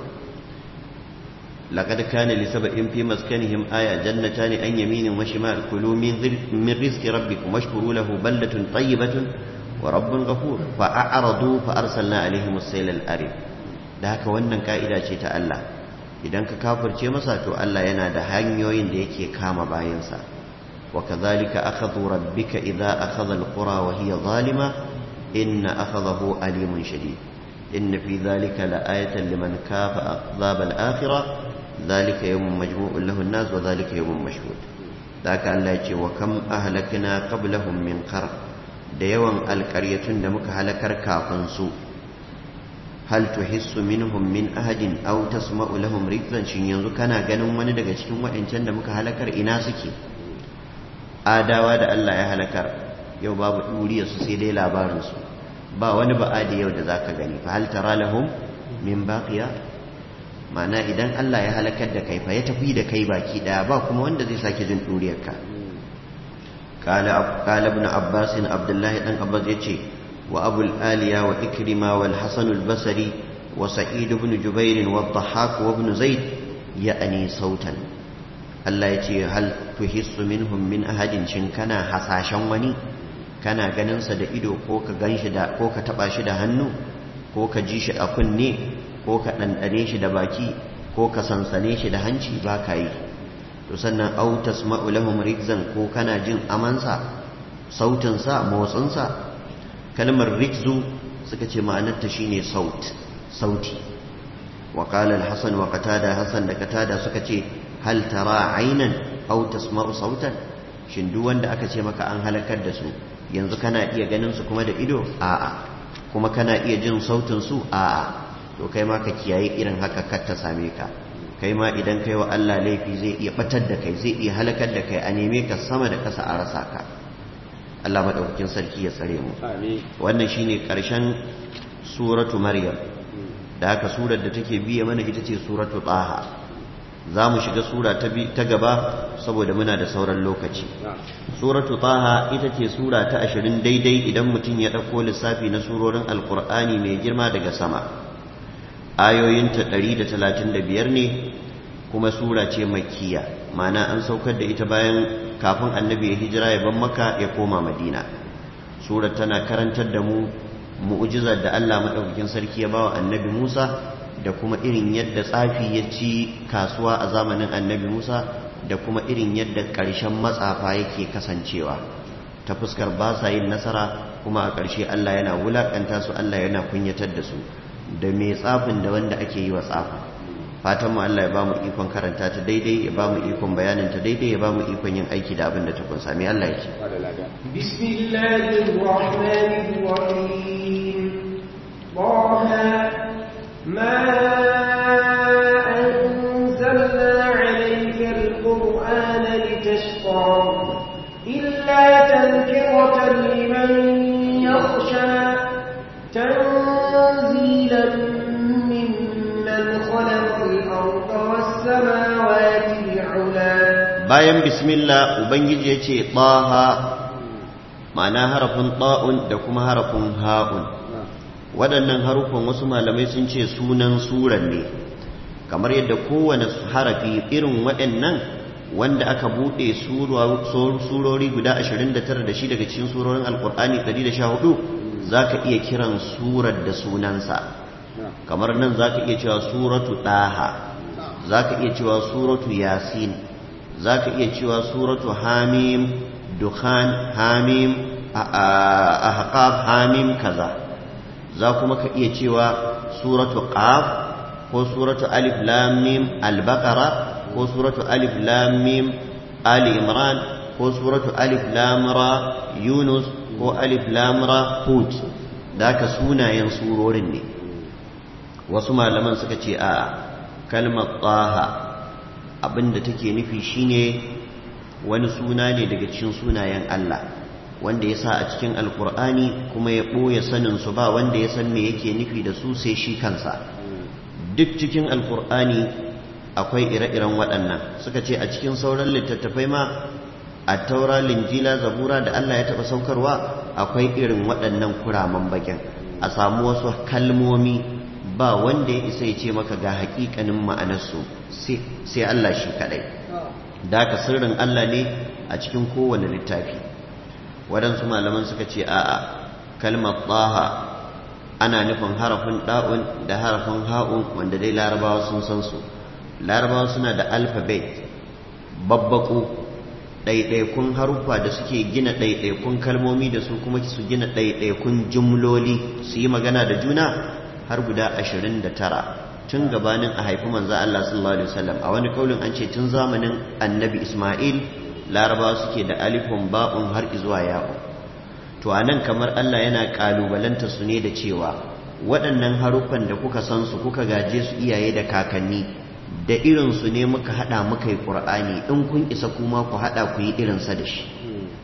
[SPEAKER 1] لقد كان لسبأ في مسكنهم آية جنتان أن يمين وشمال كلوا من, من رزق ربكم واشكروا له بلدة طيبة ورب غفور فأعرضوا فأرسلنا عليهم السيل الأريم da haka wannan ka'ida ce ta Allah idan ka kafirce masa to Allah yana da hanyoyin da yake kama bayansa وكذلك أخذ ربك إذا أخذ القرى وهي ظالمة إن أخذه أليم شديد إن في ذلك لآية لمن كاف أعذاب الآخرة ذلك يوم مجموع له الناس وذلك يوم مشهود ذاك الله يجي وكم أهلكنا قبلهم من قرن ديوان القرية دمك هلكر كافنسو هل تحس منهم من أحد أو تسمع لهم ركزا شن ينزو كان غنم من دقا cikin wa'ancan da muka halakar ina suke adawa da Allah ya halakar yau babu ɗuriya su sai dai labarinsu ba wani ba'adi yau da za ka gani fa hal tara lahum min baqiya ma'ana idan Allah ya halakar da kai fa ya tafi da kai baki daya ba kuma wanda zai sake jin ɗuriyarka qala ibn abbas abdullahi dan abbas yace wa abul aliya wa ikrima wal hasan al basri wa sa'id ibn jubair wa dhahhak wa ibn zaid ya'ani sautan Allah ya ce hal tuhissu minhum min ahadin shin kana hasashen wani kana ganin sa da ido ko ka ganshi da ko ka taba shi da hannu ko ka ji shi a kunne ko ka dandane shi da baki ko ka sansane shi da hanci ba ka yi to sannan au tasma'u lahum rikzan ko kana jin amansa sautin sa motsin sa kalmar rikzu suka ce ma'anarta shine saut sauti wa qala al-hasan wa qatada hasan da qatada suka ce hal tara aynan aw tasma'u sautan shin duk wanda aka ce maka an halakar da su yanzu kana iya ganin su kuma da ido a'a kuma kana iya jin sautin su a'a to kai ma ka kiyaye irin haka kar ta same ka kai ma idan kai wa Allah laifi zai iya batar da kai zai iya halakar da kai a neme ka sama da kasa a rasa ka Allah madaukakin sarki ya tsare mu wannan shine karshen suratu maryam da haka surar da take biye mana ita ce suratu taha za mu shiga sura ta gaba saboda muna da sauran lokaci suratu taha ita ce sura ta ashirin daidai idan mutum ya ɗauko lissafi na surorin alkur'ani mai girma daga sama ayoyinta ɗari da talatin da biyar ne kuma sura ce makiya mana an saukar da ita bayan kafin annabi ya hijira ya ban maka ya koma madina sura tana karantar da mu mu'ujizar da allah maɗaukakin sarki ya bawa annabi musa da kuma irin yadda tsafi ya ci kasuwa a zamanin annabi Musa da kuma irin yadda ƙarshen matsafa yake kasancewa ta fuskar ba sa yin nasara kuma a ƙarshe Allah yana wulaƙanta su Allah yana kunyatar da su da mai tsafin da wanda ake yi wa tsafin fatan mu Allah ya ba mu ikon karanta ta daidai ya ba mu ikon bayanin ta daidai ya ba mu ikon yin aiki da abin da ta kunsa mai Allah ya ce
[SPEAKER 3] bismillahir rahmanir rahim طه ما أنزلنا عليك القرآن لتشقى إلا تذكرة لمن يخشى تنزيلا ممن خلق الأرض والسماوات العلى
[SPEAKER 1] bayan bismillah ubangiji ya ce ɗaha ma'ana harafin ɗa'un da kuma harafin ha'un waɗannan harufan wasu malamai sun ce sunan suran ne kamar yadda kowane harafi irin waɗannan wanda aka buɗe surori guda 29 da shi daga cikin surorin alkur'ani 114 za ka iya kiran surar da sunansa kamar nan za ka iya cewa suratu ɗaha za ka iya cewa suratu yasin za ka iya cewa suratu hamim dukhan hamim ahqaf hamim kaza za kuma ka iya cewa suratu qaf ko suratu alif lam mim al-baqara ko suratu alif lam mim ali imran ko suratu alif lam ra yunus ko alif lam ra hud da ka sunayen surorin ne wasu malaman suka ce a kalmar taha abinda take nufi shine wani suna ne daga cikin sunayen Allah wanda ya sa a cikin alkur'ani kuma ya ɓoye saninsu ba wanda ya san me yake nufi da su sai shi kansa duk cikin alkur'ani akwai ire-iren waɗannan suka ce a cikin sauran littattafai ma a taura linjila zabura da Allah ya taɓa saukarwa akwai irin waɗannan kuraman bakin a samu wasu kalmomi ba wanda ya isa ya ce maka ga haƙiƙanin ma'anarsu sai Allah shi kaɗai da ka sirrin Allah ne a cikin kowane littafi waɗansu malaman suka ce a'a kalmar ɗaha ana nufin harafin ɗa'un da harafin ha'un wanda dai larabawa sun san su larabawa suna da alfabet babbaku ɗaiɗaikun haruffa da suke gina ɗaiɗaikun kalmomi da su kuma su gina ɗaiɗaikun jumloli su yi magana da juna har guda ashirin da tara tun gabanin a haifi manzo Allah sallallahu alaihi wasallam a wani kaulin an ce tun zamanin annabi Ismail larabawa suke da alifun ba'un har zuwa ya'u to anan kamar Allah yana kalubalanta su ne da cewa waɗannan haruffan da kuka san su kuka gaje su iyaye da kakanni da irin su ne muka hada muka yi Qur'ani in kun isa kuma ku hada ku yi irin sa da shi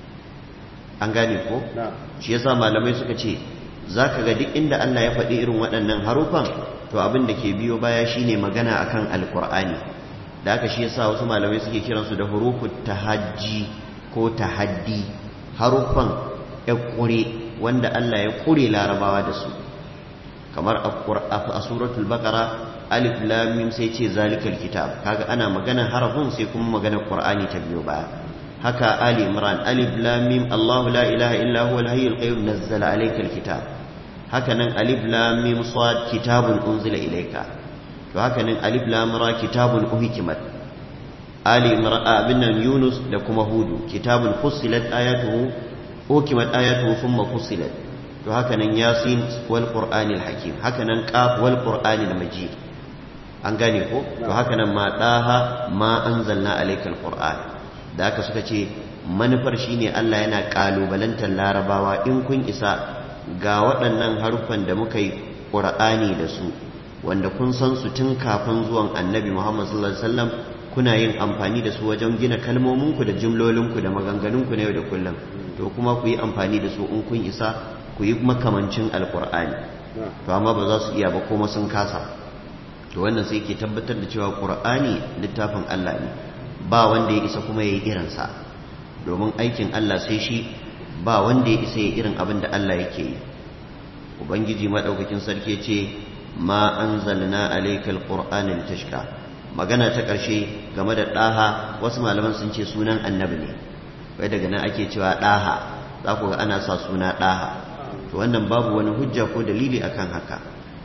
[SPEAKER 1] an gane ko shi yasa malamai suka ce zaka ga duk inda Allah ya faɗi irin waɗannan haruffan to abin da ke biyo baya shine magana akan alkur'ani da haka shi yasa wasu malamai suke kiransu da hurufut tahajji ko tahaddi haruffan ya kure wanda Allah ya kure larabawa da su kamar a suratul baqara alif lam mim sai ce zalikal kitab kaga ana magana harafin sai kuma magana qur'ani ta biyo baya haka ali imran alif lam mim allah la ilaha illa huwa al-hayyul qayyum nazzala alaykal kitab haka nan alif lam mim sad kitabun unzila ilayka to haka nan alif lam ra kitabun uhkimat ali imran abin nan yunus da kuma hudu kitabun fussilat ayatuhu uhkimat ayatuhu thumma fussilat to haka nan yasin wal qur'anil hakim haka nan qaf wal qur'anil majid an gane ko to haka nan ma daha ma anzalna alaykal qur'an da haka suka ce manufar shine Allah yana kalubalantar larabawa in kun isa ga waɗannan haruffan da muka yi ƙur'ani da su wanda kun san su tun kafin zuwan annabi Muhammad sallallahu alaihi wasallam kuna yin amfani da su wajen gina kalmominku da jimlolinku da maganganunku na yau da kullum to kuma ku yi amfani da su in kun isa ku yi makamancin alƙur'ani to amma ba za su iya ba kuma sun kasa to wannan sai ke tabbatar da cewa ƙur'ani littafin Allah ne ba wanda ya isa kuma ya yi irinsa domin aikin Allah sai shi ba wanda ya isa ya irin abin da Allah yake yi ubangiji maɗaukakin sarki ce ma anzalna alaykal qur'ana litashqa magana ta ƙarshe game da ɗaha wasu malaman sun ce sunan annabi ne wai daga nan ake cewa ɗaha za ku ga ana sa suna ɗaha to wannan babu wani hujja ko dalili akan haka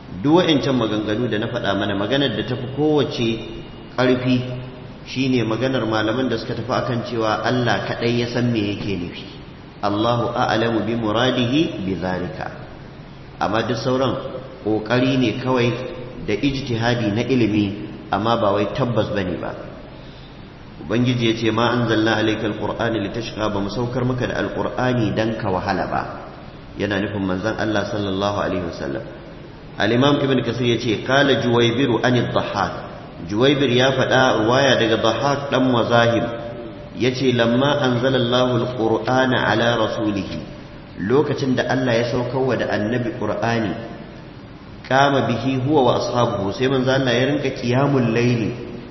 [SPEAKER 1] duk wa'ancan maganganu da na faɗa mana maganar da tafi kowace ƙarfi shine maganar malaman da suka tafi akan cewa Allah kaɗai ya san me yake nufi Allahu a'lamu bi muradihi bi zalika amma duk sauran ƙoƙari ne kawai da ijtihadi na ilimi amma ba wai tabbas bane ba ubangiji ya ce ma anzalna alayka alqur'ana litashqa ba mu saukar maka da alqur'ani dan ka wahala ba yana nufin manzon Allah sallallahu alaihi wasallam al-imam ibn kasir yace qala juwaybiru an ad-dhahhak juwaybir ya faɗa ruwaya daga dhahhak dan mazahib yace lamma anzalallahu alqur'ana ala rasulihi lokacin da Allah ya saukarwa da annabi qur'ani kama bihi huwa wa ashabuhu sai manzo Allah ya rinka qiyamul layli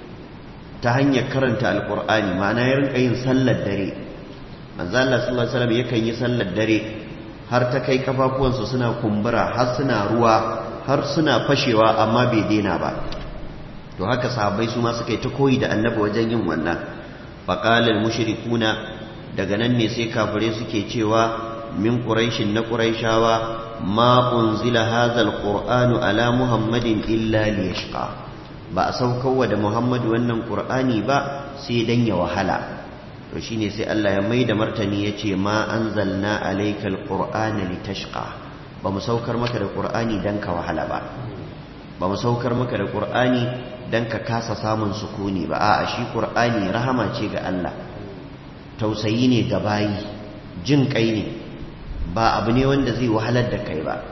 [SPEAKER 1] ta hanyar karanta alqur'ani ma'ana ya rinka yin sallar dare manzo Allah sallallahu alaihi wasallam yakan yi sallar dare har ta kai kafafuwansa suna kumbura har suna ruwa har suna fashewa amma bai daina ba to haka sahabbai su ma suka yi ta koyi da annabi wajen yin wannan faqala mushrikuna daga nan ne sai kafirai suke cewa min quraishin na quraishawa ma unzila hadha alqur'anu ala muhammadin illa liyashqa ba a saukarwa da muhammadu wannan qur'ani ba sai dan ya wahala to shine sai Allah ya mai da martani yace ma anzalna alayka alqur'ana litashqa ba mu saukar maka da qur'ani dan ka wahala ba ba mu saukar maka da qur'ani dan ka kasa samun sukuni ba a'a shi qur'ani rahama ce ga Allah tausayi ne ga bayi jin kai ne ba abu ne wanda zai wahalar da kai ba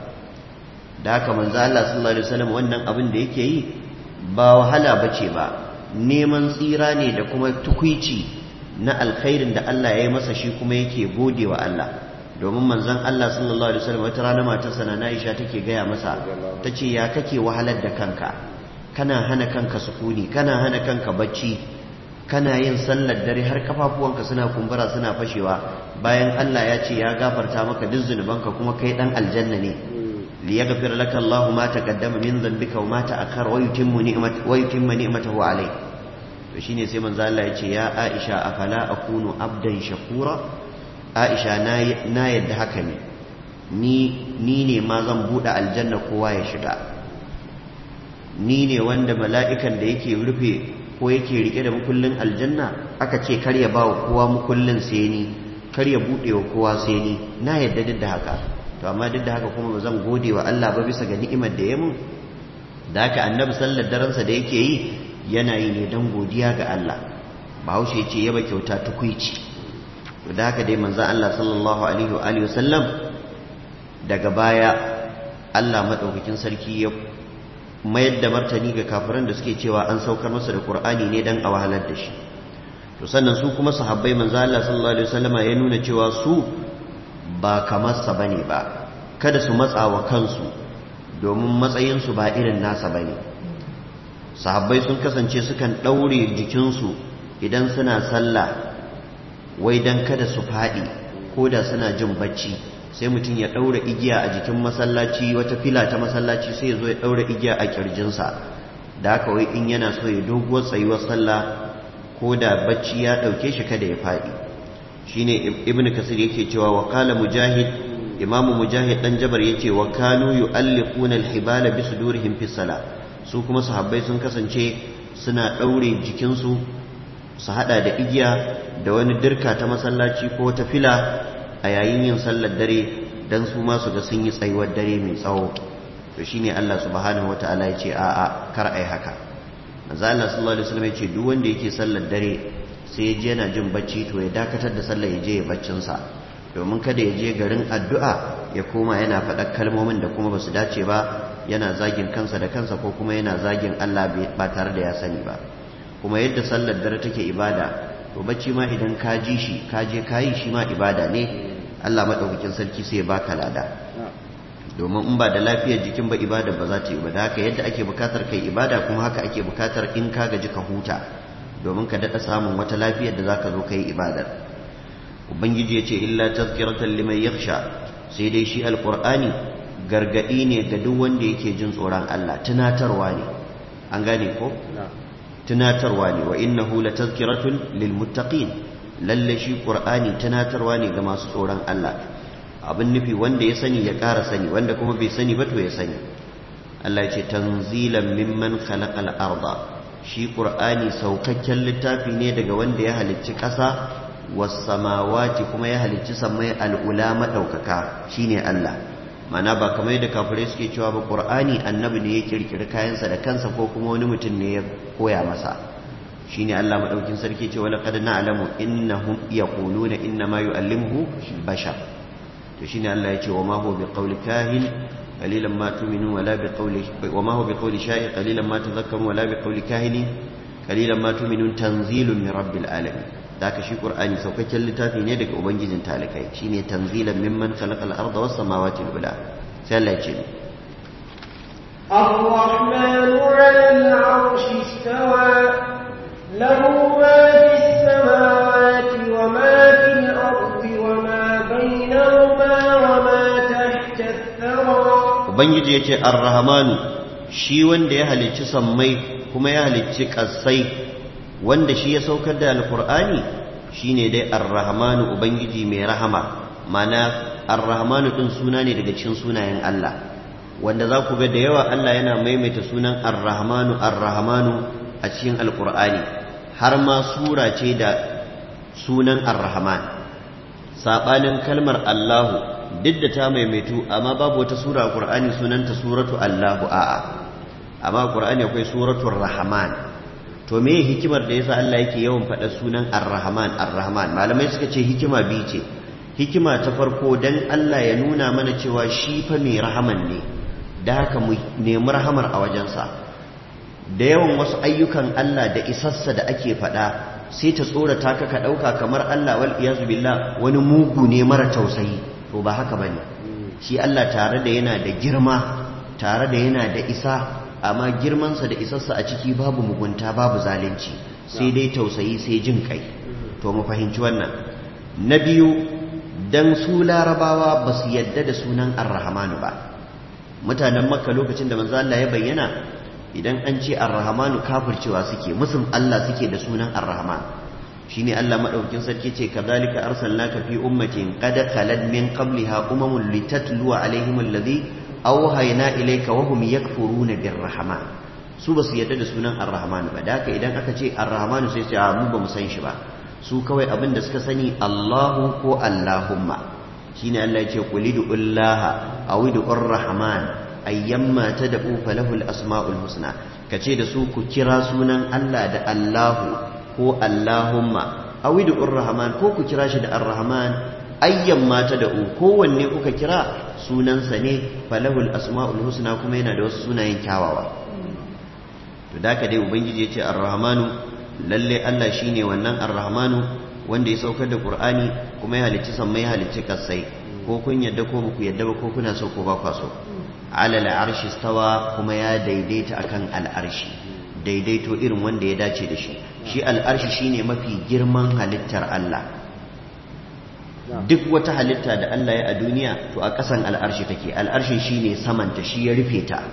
[SPEAKER 1] da haka manzo Allah sallallahu alaihi wasallam wannan abin da yake yi ba wahala bace ba neman tsira ne da kuma tukuici na alkhairin da Allah ya yi masa shi kuma yake gode wa Allah domin manzon Allah sallallahu alaihi wasallam wata rana matarsa na Aisha take gaya masa tace ya kake wahalar da kanka kana hana kanka sukuni kana hana kanka bacci kana yin sallar dare har kafafuwanka suna kumbura suna fashewa bayan Allah ya ce ya gafarta maka duk zunubanka kuma kai dan aljanna ne li yaghfir laka Allahu ma taqaddama min dhanbika wa ma ta'akhkhara wa yutimmu ni'mat wa yutimma ni'matahu alayk to shine sai manzo Allah ya ce ya Aisha afala akunu abdan shakura Aisha na na yadda haka ne ni ni ne ma zan bude aljanna kowa ya shiga ni ne wanda mala'ikan da yake rufe ko yake rike da mukullin aljanna aka ce kar ya bawa kowa mukullin sai ni kar ya bude wa kowa sai ni na yadda duk da haka to amma duk da haka kuma ba zan gode wa Allah ba bisa ga ni'imar da ya mun da haka annabi sallar daransa da yake yi yana yi ne don godiya ga Allah bahaushe ya ce yaba kyauta tukuici to da haka dai manzon Allah sallallahu alaihi wa alihi wasallam daga baya Allah madaukakin sarki ya mayar da martani ga kafiran da suke cewa an saukar masa da Qur'ani ne dan a wahalar da shi to sannan su kuma sahabbai manzo Allah sallallahu alaihi wasallama ya nuna cewa su ba kamar sa bane ba kada su matsa wa kansu domin matsayin su ba irin nasa bane sahabbai sun kasance sukan daure jikinsu idan suna sallah wai dan kada su fadi ko da suna jin bacci sai mutum ya ɗaura igiya a jikin masallaci wata fila ta masallaci sai ya zo ya ɗaura igiya a ƙirjinsa da haka wai in yana so ya doguwar tsayuwar sallah ko da bacci ya ɗauke shi kada ya faɗi shine ibnu kasir yake cewa wa qala mujahid imamu mujahid dan jabar yace wa kanu yu'alliquna al-hibala bi sudurihim fi salah su kuma sahabbai sun kasance suna ɗaure jikinsu su hada da igiya da wani dirka ta masallaci ko ta fila a yayin yin sallar dare dan su ma su ga sun yi tsayuwar dare mai tsawo to shine Allah subhanahu wataala ya ce a a kar ai haka manzo Allah sallallahu alaihi wasallam ya ce duk wanda yake sallar dare sai ya je yana jin bacci to ya dakatar da sallar ya je ya baccin sa domin kada ya je garin addu'a ya koma yana faɗar kalmomin da kuma basu dace ba yana zagin kansa da kansa ko kuma yana zagin Allah ba tare da ya sani ba kuma yadda sallar dare take ibada to bacci ma idan ka ji shi ka je ka yi shi ma ibada ne Allah maɗaukakin sarki sai ya baka lada domin in ba da lafiyar jikin ba ibada ba za ta yi ba da haka yadda ake bukatar kai ibada kuma haka ake bukatar in ka gaji ka huta domin ka daɗa samun wata lafiyar da za ka zo ka yi ibadar ubangiji ya ce illa tazkiratan liman yakhsha sai dai shi alqur'ani gargadi ne ga duk wanda yake jin tsoron Allah tunatarwa ne an gane ko tunatarwa ne wa innahu latazkiratun lilmuttaqin lalle shi qur'ani tunatarwa ne ga masu tsoron Allah abin nufi wanda ya sani ya ƙara sani wanda kuma bai sani ba to ya sani Allah ce tanzilan mimman khalaqal arda shi qur'ani saukakken littafi ne daga wanda ya halicci ƙasa was samawati kuma ya halicci samai al'ula madaukaka shine Allah mana ba kamar yadda kafirai suke cewa ba qur'ani annabi ne ya kirkiri kayansa da kansa ko kuma wani mutum ne ya koya masa shine Allah madaukin sarki ce wala qad na'lamu innahum yaquluna inna ma yu'allimuhu bashar to shine Allah ya ce wa ma huwa biqawli kahin qalilan ma tu'minun wala biqawli wa ma huwa biqawli sha'ir qalilan ma tadhakkarun wala biqawli kahin qalilan ma tu'minun tanzilun min rabbil alamin daka shi qur'ani saukakken littafi ne daga ubangijin talikai shine tanzilan mimman khalaqal arda was samawati al ula sai Allah ya ce
[SPEAKER 3] الرحمن على العرش استوى له ما في السماوات وما في الأرض وما بينهما وما تحت الثرى
[SPEAKER 1] ubangiji ya ce arrahmanu shi wanda ya halicci sammai kuma ya halicci ƙasai wanda shi ya saukar da alkur'ani shine dai arrahmanu ubangiji mai rahama mana arrahmanu din suna ne daga cikin sunayen Allah wanda za ku ga da yawa Allah yana maimaita sunan arrahmanu arrahmanu a cikin alkur'ani har ma sura ce da sunan arrahman saɓanin kalmar Allahu duk da ta maimaitu amma babu wata sura a Qur'ani sunanta suratu Allahu a'a amma Qur'ani akwai suratul Rahman to me hikimar da yasa Allah yake yawan faɗa sunan Ar-Rahman Ar-Rahman malamai suka ce hikima bi ce hikima ta farko dan Allah ya nuna mana cewa shi fa mai rahaman ne da haka mu nemi rahamar a wajensa da yawan wasu ayyukan Allah da isassa da ake faɗa sai ta tsorata ka ka ɗauka kamar Allah wal iyazu billah wani mugu ne mara tausayi to ba haka bane shi Allah tare da yana da girma tare da yana da isa amma girmansa da isarsa a ciki babu mugunta babu zalunci sai dai tausayi sai jin kai to mu fahimci wannan na biyu dan su larabawa ba su yadda da sunan ar-rahmanu ba mutanen makka lokacin da manzo Allah ya bayyana idan an ce ar-rahmanu kafircewa suke musun Allah suke da sunan ar-rahman shine Allah madaukin sarki ce kadhalika arsalnaka fi ummatin qad khalad min qabliha umamun litatlu alaihim alladhi awhayna ilayka wa hum yakfuruna birrahman su basu yadda da sunan ar-rahman ba da haka idan aka ce ar-rahman sai sai mu ba mu san shi ba su kawai abin da suka sani Allahu ko Allahumma shine Allah ya ce qulidullaha awidur rahman ayyamma tad'u falahu al-asma'ul husna kace da su ku kira sunan Allah da Allahu ko Allahumma awidur rahman ko ku kira shi da ar-rahman ayyamma tad'u kowanne kuka kira sunansa ne falahu al-asma'ul husna kuma yana da wasu sunayen kyawawa to da ka dai ubangiji ya ce ar-rahmanu lalle Allah shine wannan ar-rahmanu wanda ya saukar da Qur'ani kuma ya halicci sammai ya halicci kasai ko kun yadda ko ku yadda ba ko kuna so ko ba kwa so ala al-arshi stawa kuma ya daidaita akan al-arshi daidaito irin wanda ya dace da shi shi al-arshi shine mafi girman halittar Allah duk wata halitta da Allah ya a duniya to a ƙasan al-arshi take al-arshi shine samanta shi ya rufe ta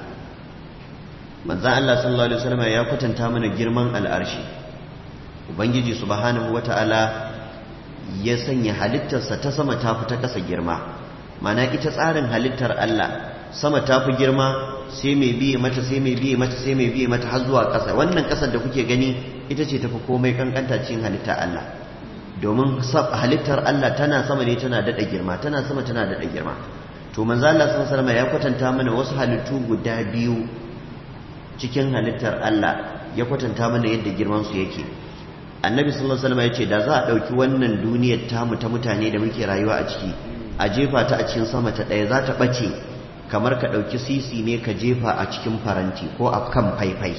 [SPEAKER 1] manzon Allah sallallahu alaihi wasallam ya kwatanta mana girman al-arshi ubangiji subhanahu wata'ala ya sanya halittarsa ta sama ta fi ta ƙasa girma mana ita tsarin halittar Allah sama ta fi girma sai mai biye mata sai mai biye mata sai mai biye mata har zuwa ƙasa wannan ƙasar da kuke gani ita ce tafi komai kankanta cikin halittar Allah domin halittar Allah tana sama ne tana daɗa girma tana sama tana daɗa girma to manzo Allah sallallahu alaihi ya kwatanta mana wasu halittu guda biyu cikin halittar Allah ya kwatanta mana yadda girman su yake annabi sallallahu alaihi wasallam ya ce da za a ɗauki wannan duniyar tamu ta mutane da muke rayuwa a ciki a jefa ta a cikin sama ta ɗaya za ta ɓace kamar ka ɗauki sisi ne ka jefa a cikin faranti ko a kan faifai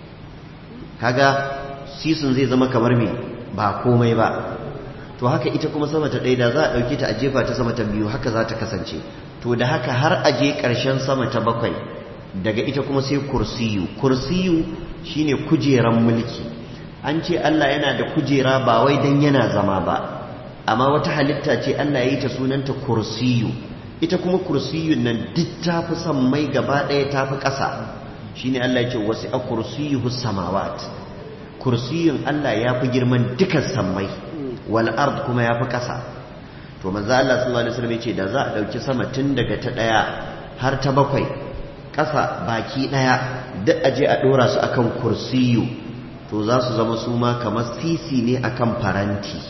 [SPEAKER 1] kaga sisin zai zama kamar me ba komai ba to haka ita kuma sama ta ɗaya da za a ɗauke ta a jefa ta sama ta biyu haka za ta kasance to da haka har a je ƙarshen sama ta bakwai daga ita kuma sai kursiyu kursiyu shine kujeran mulki an ce Allah yana da kujera ba wai dan yana zama ba amma wata halitta ce Allah ya yi ta sunanta kursiyu ita kuma kursiyun nan duk ta fi mai gaba ɗaya ta fi ƙasa shine Allah ya ce wasu a kursiyuhu samawat kursiyun Allah ya fi girman dukan sammai wal ard kuma ya fi ƙasa to manzo Allah sallallahu alaihi wasallam ya ce da za a ɗauki sama tun daga ta ɗaya har ta bakwai ƙasa baki ɗaya duk aje a ɗora su akan kursiyu to za su zama su ma kamar sisi ne akan faranti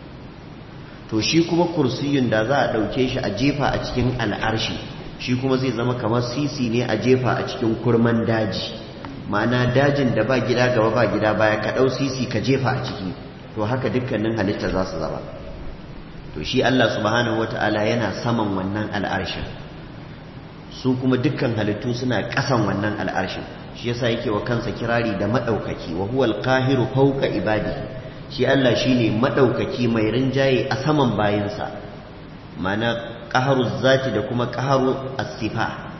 [SPEAKER 1] to shi kuma kursiyun da za a ɗauke shi a jefa a cikin al'arshi shi kuma zai zama kamar sisi ne a jefa a cikin kurman daji ma'ana dajin da ba gida gaba ba gida baya ka ɗau sisi ka jefa a ciki to haka dukkanin halitta za su zama to shi Allah subhanahu wata'ala yana saman wannan al'arshin su kuma dukkan halittu suna ƙasan wannan al'arshin shi yasa yake wa kansa kirari da maɗaukaki wa huwal qahiru fawqa ibadihi shi Allah shine maɗaukaki mai rinjaye a saman bayinsa ma'ana qaharu zati da kuma qaharu as-sifa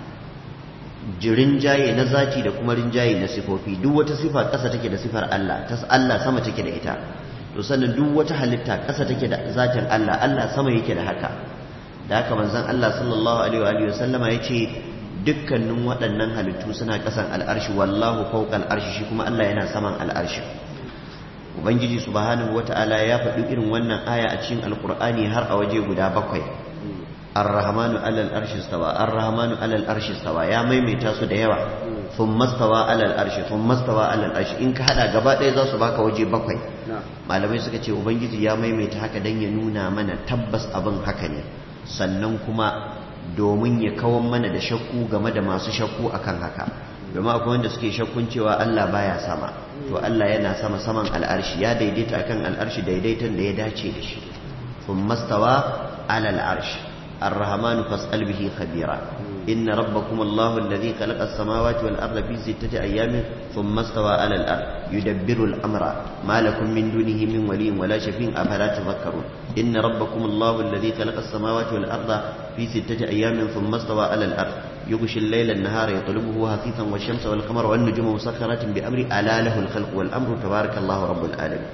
[SPEAKER 1] rinjaye na zati da kuma rinjaye na sifofi duk wata sifa ƙasa take da sifar Allah ta Allah sama take da ita to sannan duk wata halitta ƙasa take da zatin Allah Allah sama yake da haka da haka manzon Allah sallallahu alaihi wa sallama yace dukkanin waɗannan halittu suna ƙasan al'arshi wallahu fawqa al'arshi shi kuma Allah yana saman al'arshi ubangiji subhanahu wata'ala ya faɗi irin wannan aya a cikin alqur'ani har a waje guda bakwai ar-rahmanu 'ala al-arshi istawa ar-rahmanu 'ala al-arshi istawa ya maimaita su da yawa thumma istawa 'ala al-arshi thumma istawa 'ala al-arshi in ka hada gaba ɗaya za su baka waje bakwai malamai suka ce ubangiji ya maimaita haka dan ya nuna mana tabbas abin haka ne sannan kuma domin ya kawar mana da shakku game da masu shakku akan haka domin akwai wanda suke shakkun cewa Allah baya sama to Allah yana sama saman al'arshi ya daidaita akan al'arshi daidaitan da ya dace da shi thumma stawa ala al'arshi الرحمن فاسأل به خبيرا إن ربكم الله الذي خلق السماوات والأرض في ستة أيام ثم استوى على الأرض يدبر الأمر ما لكم من دونه من ولي ولا شفيع أفلا تذكرون إن ربكم الله الذي خلق السماوات والأرض في ستة أيام ثم استوى على الأرض يغشي الليل النهار يطلبه هثيثا والشمس والقمر والنجوم مسخرات بأمر ألا له الخلق والأمر تبارك الله رب العالمين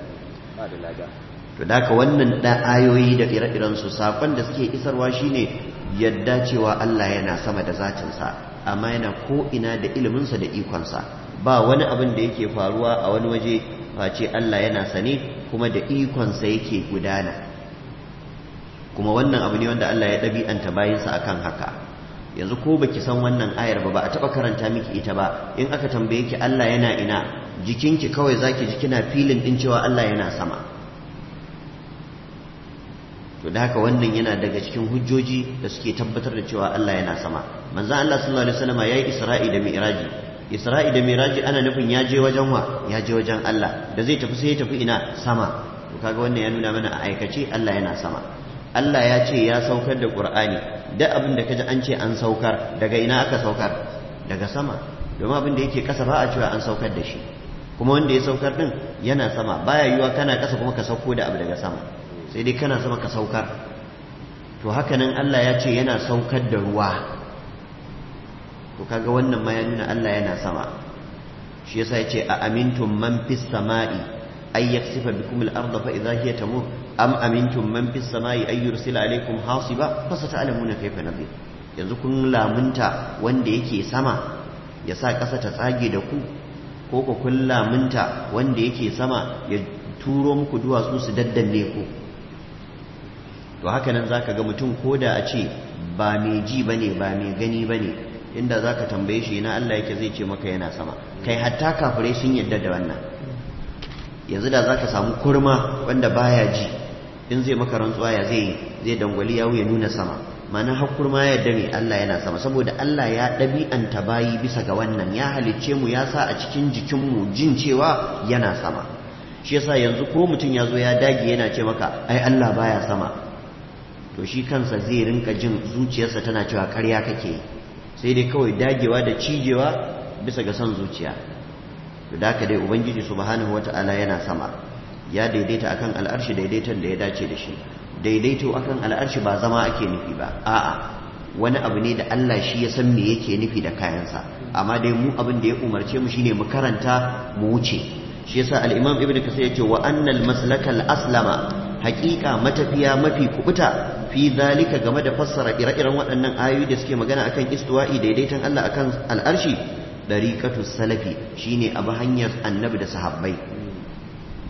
[SPEAKER 1] to da ka wannan da ayoyi da ire-iren su sakon da suke isarwa shine yadda cewa Allah yana sama da zatinsa amma yana ko ina da iliminsa da ikonsa ba wani abin da yake faruwa a wani waje face Allah yana sane kuma da ikonsa yake gudana kuma wannan abu ne wanda Allah ya ɗabi'anta bayansa akan haka yanzu ko baki san wannan ayar ba ba a taɓa karanta miki ita ba in aka tambaye ki Allah yana ina jikinki kawai zaki ji kina filin din cewa Allah yana sama to da haka wannan yana daga cikin hujjoji da suke tabbatar da cewa Allah yana sama manzon Allah sallallahu alaihi wasallam yayi Isra'i da Mi'raji Isra'i da Mi'raji ana nufin ya je wajen wa ya je wajen Allah da zai tafi sai ya tafi ina sama to kaga wannan ya nuna mana a aikace Allah yana sama Allah ya ce ya saukar da Qur'ani duk abin da kaji an ce an saukar daga ina aka saukar daga sama domin abin da yake kasa ba a cewa an saukar da shi kuma wanda ya saukar din yana sama baya yiwa kana kasa kuma ka sauko da abu daga sama sai dai kana sama ka saukar to hakanan Allah ya ce yana saukar da ruwa to kaga wannan ma ya nuna Allah yana sama shi yasa ya ce a amintum man fis sama'i ay yaksifa bikum al-ardha fa idha hiya tamur am amintum man fis sama'i ay yursila alaykum hasiba fa sata'lamuna kayfa nadhir yanzu kun lamunta wanda yake sama ya sa ƙasa ta tsage da ku ko ku kun lamunta wanda yake sama ya turo muku duwatsu su daddanne ku to haka nan za ka ga mutum ko da a ce ba mai ji ba ne ba mai gani ba ne inda za ka tambaye shi na Allah yake zai ce maka yana sama kai hatta kafirai sun yadda da wannan yanzu da za ka samu kurma wanda baya ji in zai maka rantsuwa ya zai zai dangwali yawo ya nuna sama mana har kurma ya yadda ne Allah yana sama saboda Allah ya ɗabi'anta bayi bisa ga wannan ya halicce mu ya sa a cikin jikinmu jin cewa yana sama shi yasa yanzu ko mutum ya zo ya dage yana ce maka ai Allah baya sama to shi kansa zai rinka jin zuciyarsa tana cewa ƙarya kake sai dai kawai dagewa da cijewa bisa ga son zuciya to da haka dai ubangiji subhanahu wata'ala yana sama ya daidaita akan al'arshi daidaiton da ya dace da shi daidaito akan al'arshi ba zama ake nufi ba a'a wani abu ne da Allah shi ya san me yake nufi da kayansa amma dai mu abin da ya umarce mu shine mu karanta mu wuce shi yasa al-imam ibnu kasir yace wa annal maslakal aslama haƙiƙa matafiya mafi kubuta fi zalika game da fassara ire-iren waɗannan ayoyi da suke magana akan istiwa'i daidaiton Allah akan al'arshi dariqatu salafi shine abu hanyar annabi da sahabbai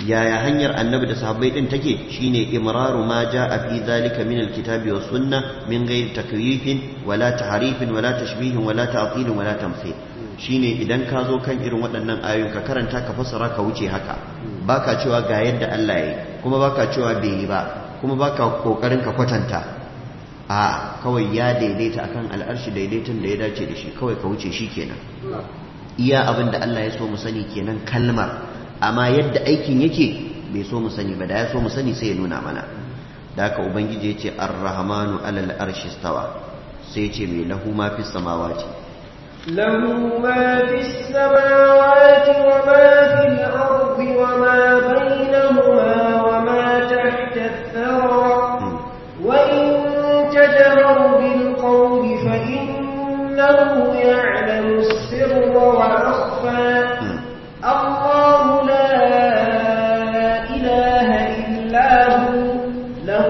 [SPEAKER 1] yaya hanyar annabi da sahabbai din take shine imraru ma jaa fi zalika min alkitabi was sunna min ghairi takyifin wala tahrifin wala tashbihin wala ta'til wala tamthil shine idan ka zo kan irin waɗannan ayoyin ka karanta ka fassara ka wuce haka baka cewa ga yadda Allah yayi kuma baka cewa bai yi ba kuma baka kokarin ka kwatanta a kawai ya daidaita akan al'arshi daidaiton da ya dace da shi kawai ka wuce shi kenan iya abin da Allah ya so mu sani kenan kalmar amma yadda aikin yake bai so mu sani ba da ya so mu sani sai ya nuna mana da haka ubangiji ya ce ar-rahmanu alal arshi stawa sai ya ce mai lahu ma fi samawati
[SPEAKER 3] له ما في السماوات وما في الأرض وما بينهما وما تحت الثرى وإن تجهر بالقول فإنه يعلم السر وأخفى الله لا إله إلا هو له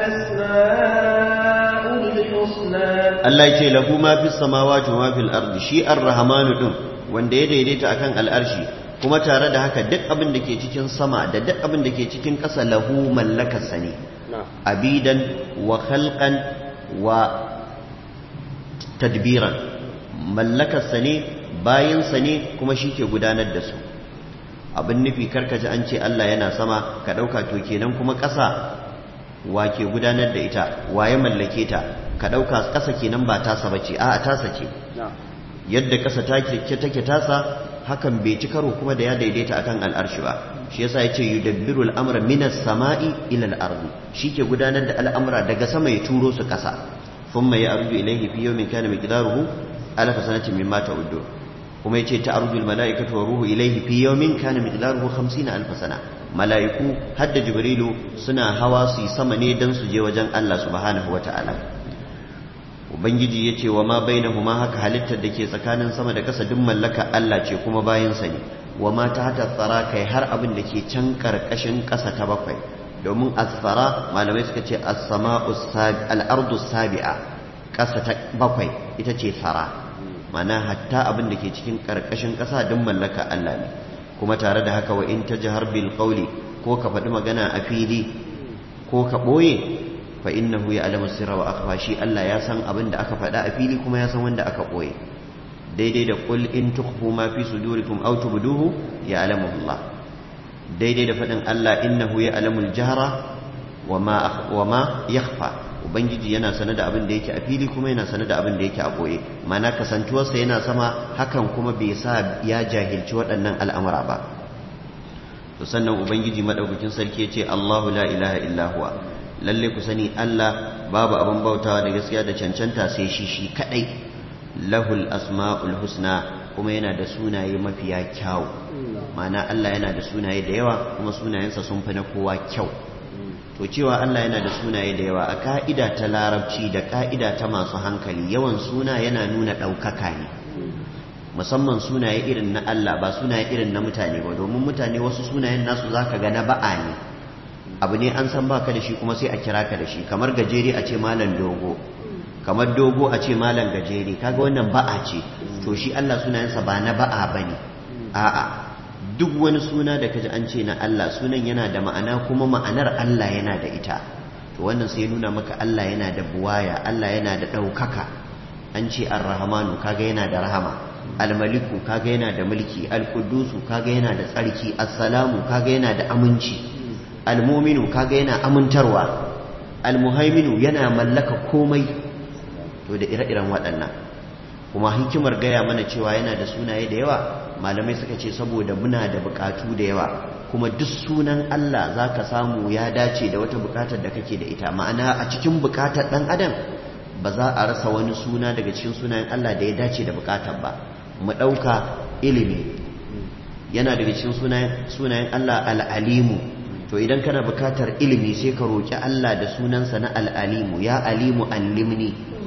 [SPEAKER 3] الأسماء الحسنى
[SPEAKER 1] Allah ya ce lahu ma fi samawati wa ma fil ardi shi ar-rahmanu din wanda ya daidaita akan al'arshi kuma tare da haka duk abin da ke cikin sama da duk abin da ke cikin ƙasa lahu mallakarsa ne abidan wa khalqan wa tadbiran mallakarsa ne bayansa ne kuma shi ke gudanar da su abin nufi karkaji an ce Allah yana sama ka ɗauka to kenan kuma ƙasa wa ke gudanar da ita wa ya mallake ta ka ɗauka ƙasa kenan ba tasa ba ce a'a tasa ce yadda ƙasa take tasa hakan bai ci karo kuma da ya daidaita akan al'arshi ba shi yasa yace yudabbiru al'amra minas sama'i ila al-ardi shike gudanar da al'amura daga sama ya turo su ƙasa thumma ya'ruju ilayhi fi yawmin kana miqdaruhu alf sanatin mimma ta'uddu kuma yace ta'ruju al-mala'ikatu wa ruhu ilayhi fi yawmin kana miqdaruhu 50 alf sana mala'iku hadda jibrilu suna hawa su sama ne dan su je wajen Allah subhanahu wata'ala ubangiji ya ce wa ma bainahuma haka halittar da ke tsakanin sama da ƙasa duk mallaka Allah ce kuma bayansa ne wa ma ta hata tsara kai har abin da ke can ƙarƙashin ƙasa ta bakwai domin asfara malamai suka ce al'ardu sabi'a ƙasa ta bakwai ita ce tsara mana hatta abin da ke cikin ƙarƙashin ƙasa duk mallaka Allah ne kuma tare da haka wa in ta jihar bil ko ka faɗi magana a fili ko ka ɓoye fa innahu ya'lamu sirra wa akhfa shi Allah ya san abin da aka faɗa a fili kuma ya san wanda aka ɓoye daidai da qul in tukhfu ma fi sudurikum aw tubduhu ya'lamu Allah daidai da faɗin Allah innahu ya'lamu al-jahra wa ma wa ma yakhfa ubangiji yana sanar da abin da yake a fili kuma yana sanar da abin da yake a ɓoye mana kasantuwarsa yana sama hakan kuma bai sa ya jahilci waɗannan al'amura ba to sannan ubangiji madaukakin sarki ya ce Allahu la ilaha illa huwa lalle ku sani Allah babu abin bautawa da gaskiya da cancanta sai shi shi kadai lahul asma'ul husna kuma yana da sunaye mafiya kyau ma'ana Allah yana da sunaye da yawa kuma sunayensa sun fi na kowa kyau to cewa Allah yana da sunaye da yawa a ka'ida ta larabci da ka'ida ta masu hankali yawan suna yana nuna ɗaukaka ne musamman sunaye irin na Allah ba sunaye irin na mutane ba domin mutane wasu sunayen nasu zaka ga na ba'a ne abu ne an san baka da shi kuma sai a kira ka da shi kamar gajere a ce malam dogo kamar dogo a ce malam gajere kaga wannan ba'a ce to shi Allah sunayensa ba na ba'a bane a'a duk wani suna da kaji an ce na Allah sunan yana da ma'ana kuma ma'anar Allah yana da ita to wannan sai nuna maka Allah yana da buwaya Allah yana da ɗaukaka an ce ar-rahmanu kaga yana da rahama al-maliku kaga yana da mulki al-qudusu kaga yana da tsarki as-salamu kaga yana da aminci almominu kaga yana amintarwa almuhaiminu yana mallaka komai to da ire-iren waɗannan kuma hikimar gaya mana cewa yana da sunaye da yawa malamai suka ce saboda muna da bukatu da yawa kuma duk sunan Allah za ka samu ya dace da wata bukatar da kake da ita ma'ana a cikin bukatar ɗan adam ba za a rasa wani suna daga cikin sunayen Allah da ya dace da bukatar ba mu ɗauka ilimi yana daga cikin sunayen Allah al'alimu to idan kana bukatar ilimi sai ka roƙi Allah da sunansa na al'alimu ya alimu allimni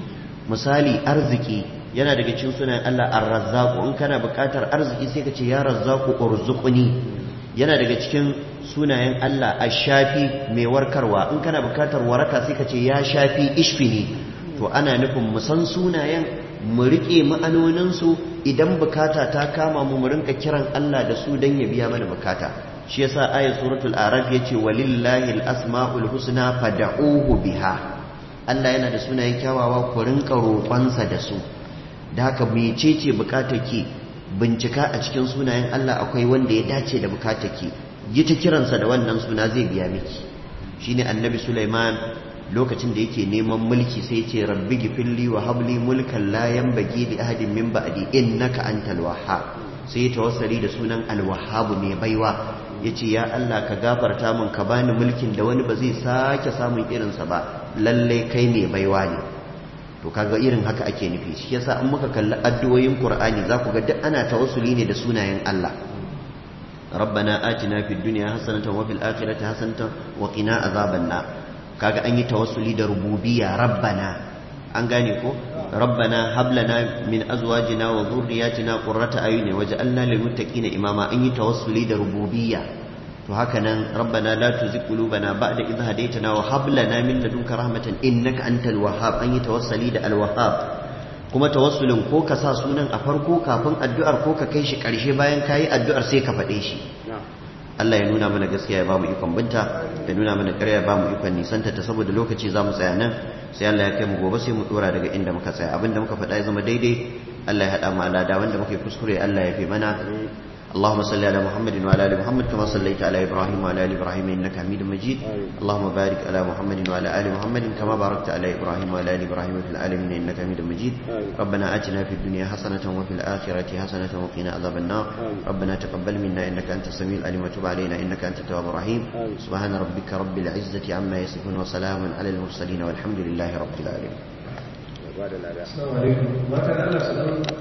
[SPEAKER 1] misali arziki yana daga cikin sunayen Allah ar-razzaqu in kana bukatar arziki sai ka ce ya razzaqu urzuqni yana daga cikin sunayen Allah ash-shafi mai warkarwa in kana bukatar waraka sai ka ce ya shafi ishfini to ana nufin mu san sunayen mu rike ma'anonin su idan bukata ta kama mu mu rinka kiran Allah da su dan ya biya mana bukata shi yasa ayat suratul araf yace walillahi al-asmaul husna fad'uhu biha Allah yana da sunayen kyawawa ku rinka roƙonsa da su da haka mecece bukatarki bincika a cikin sunayen Allah akwai wanda ya dace da bukatarki yi ta kiransa da wannan suna zai biya miki shine annabi Sulaiman lokacin da yake neman mulki sai ce rabbi gifilli wa habli mulkan la yanbaghi li ahadin min ba'di innaka antal wahhab sai ya tawassali da sunan al-wahhab ne baiwa yace ya Allah ka gafarta min ka bani mulkin da wani ba zai sake samun irinsa ba lalle kai ne baiwa ne to kaga irin haka ake nufi shi yasa in muka kalli addu'o'in Qur'ani za ku ga duk ana tawassuli ne da sunayen Allah ربنا آتنا في الدنيا حسنة وفي الآخرة حسنة وقنا عذاب النار kaga an yi tawassuli da rububiyya rabbana an gane ko rabbana hab lana min azwajina wa dhurriyyatina qurrata ayuni waj'alna lil muttaqina imama an yi tawassuli da rububiyya to haka nan rabbana la tuzigh qulubana ba'da idh hadaytana wa hab lana min ladunka rahmatan innaka antal wahhab an yi tawassuli da al wahhab kuma tawassulin ko ka sa sunan a farko kafin addu'ar ko ka kai shi karshe bayan kayi addu'ar sai ka faɗe shi Allah ya nuna mana gaskiya ya bamu ikon binta ya nuna mana ƙarya ya bamu ikon nisanta ta saboda lokaci za mu tsaya nan sai Allah ya kai mu gobe sai mu dora daga inda muka tsaya abinda muka faɗa ya zama daidai Allah ya haɗa mu alada wanda muka yi kuskure Allah ya fi mana اللهم صل على محمد وعلى ال محمد كما صليت على ابراهيم وعلى ال ابراهيم انك حميد مجيد اللهم بارك على محمد وعلى ال محمد كما باركت على ابراهيم وعلى ال ابراهيم في العالمين انك حميد مجيد ربنا اتنا في الدنيا حسنه وفي الاخره حسنه وقنا عذاب النار ربنا تقبل منا انك انت السميع العليم وتب علينا انك انت التواب الرحيم سبحان ربك رب العزه عما يصفون وسلام على المرسلين والحمد لله رب العالمين
[SPEAKER 3] Assalamu alaikum. Matan Allah su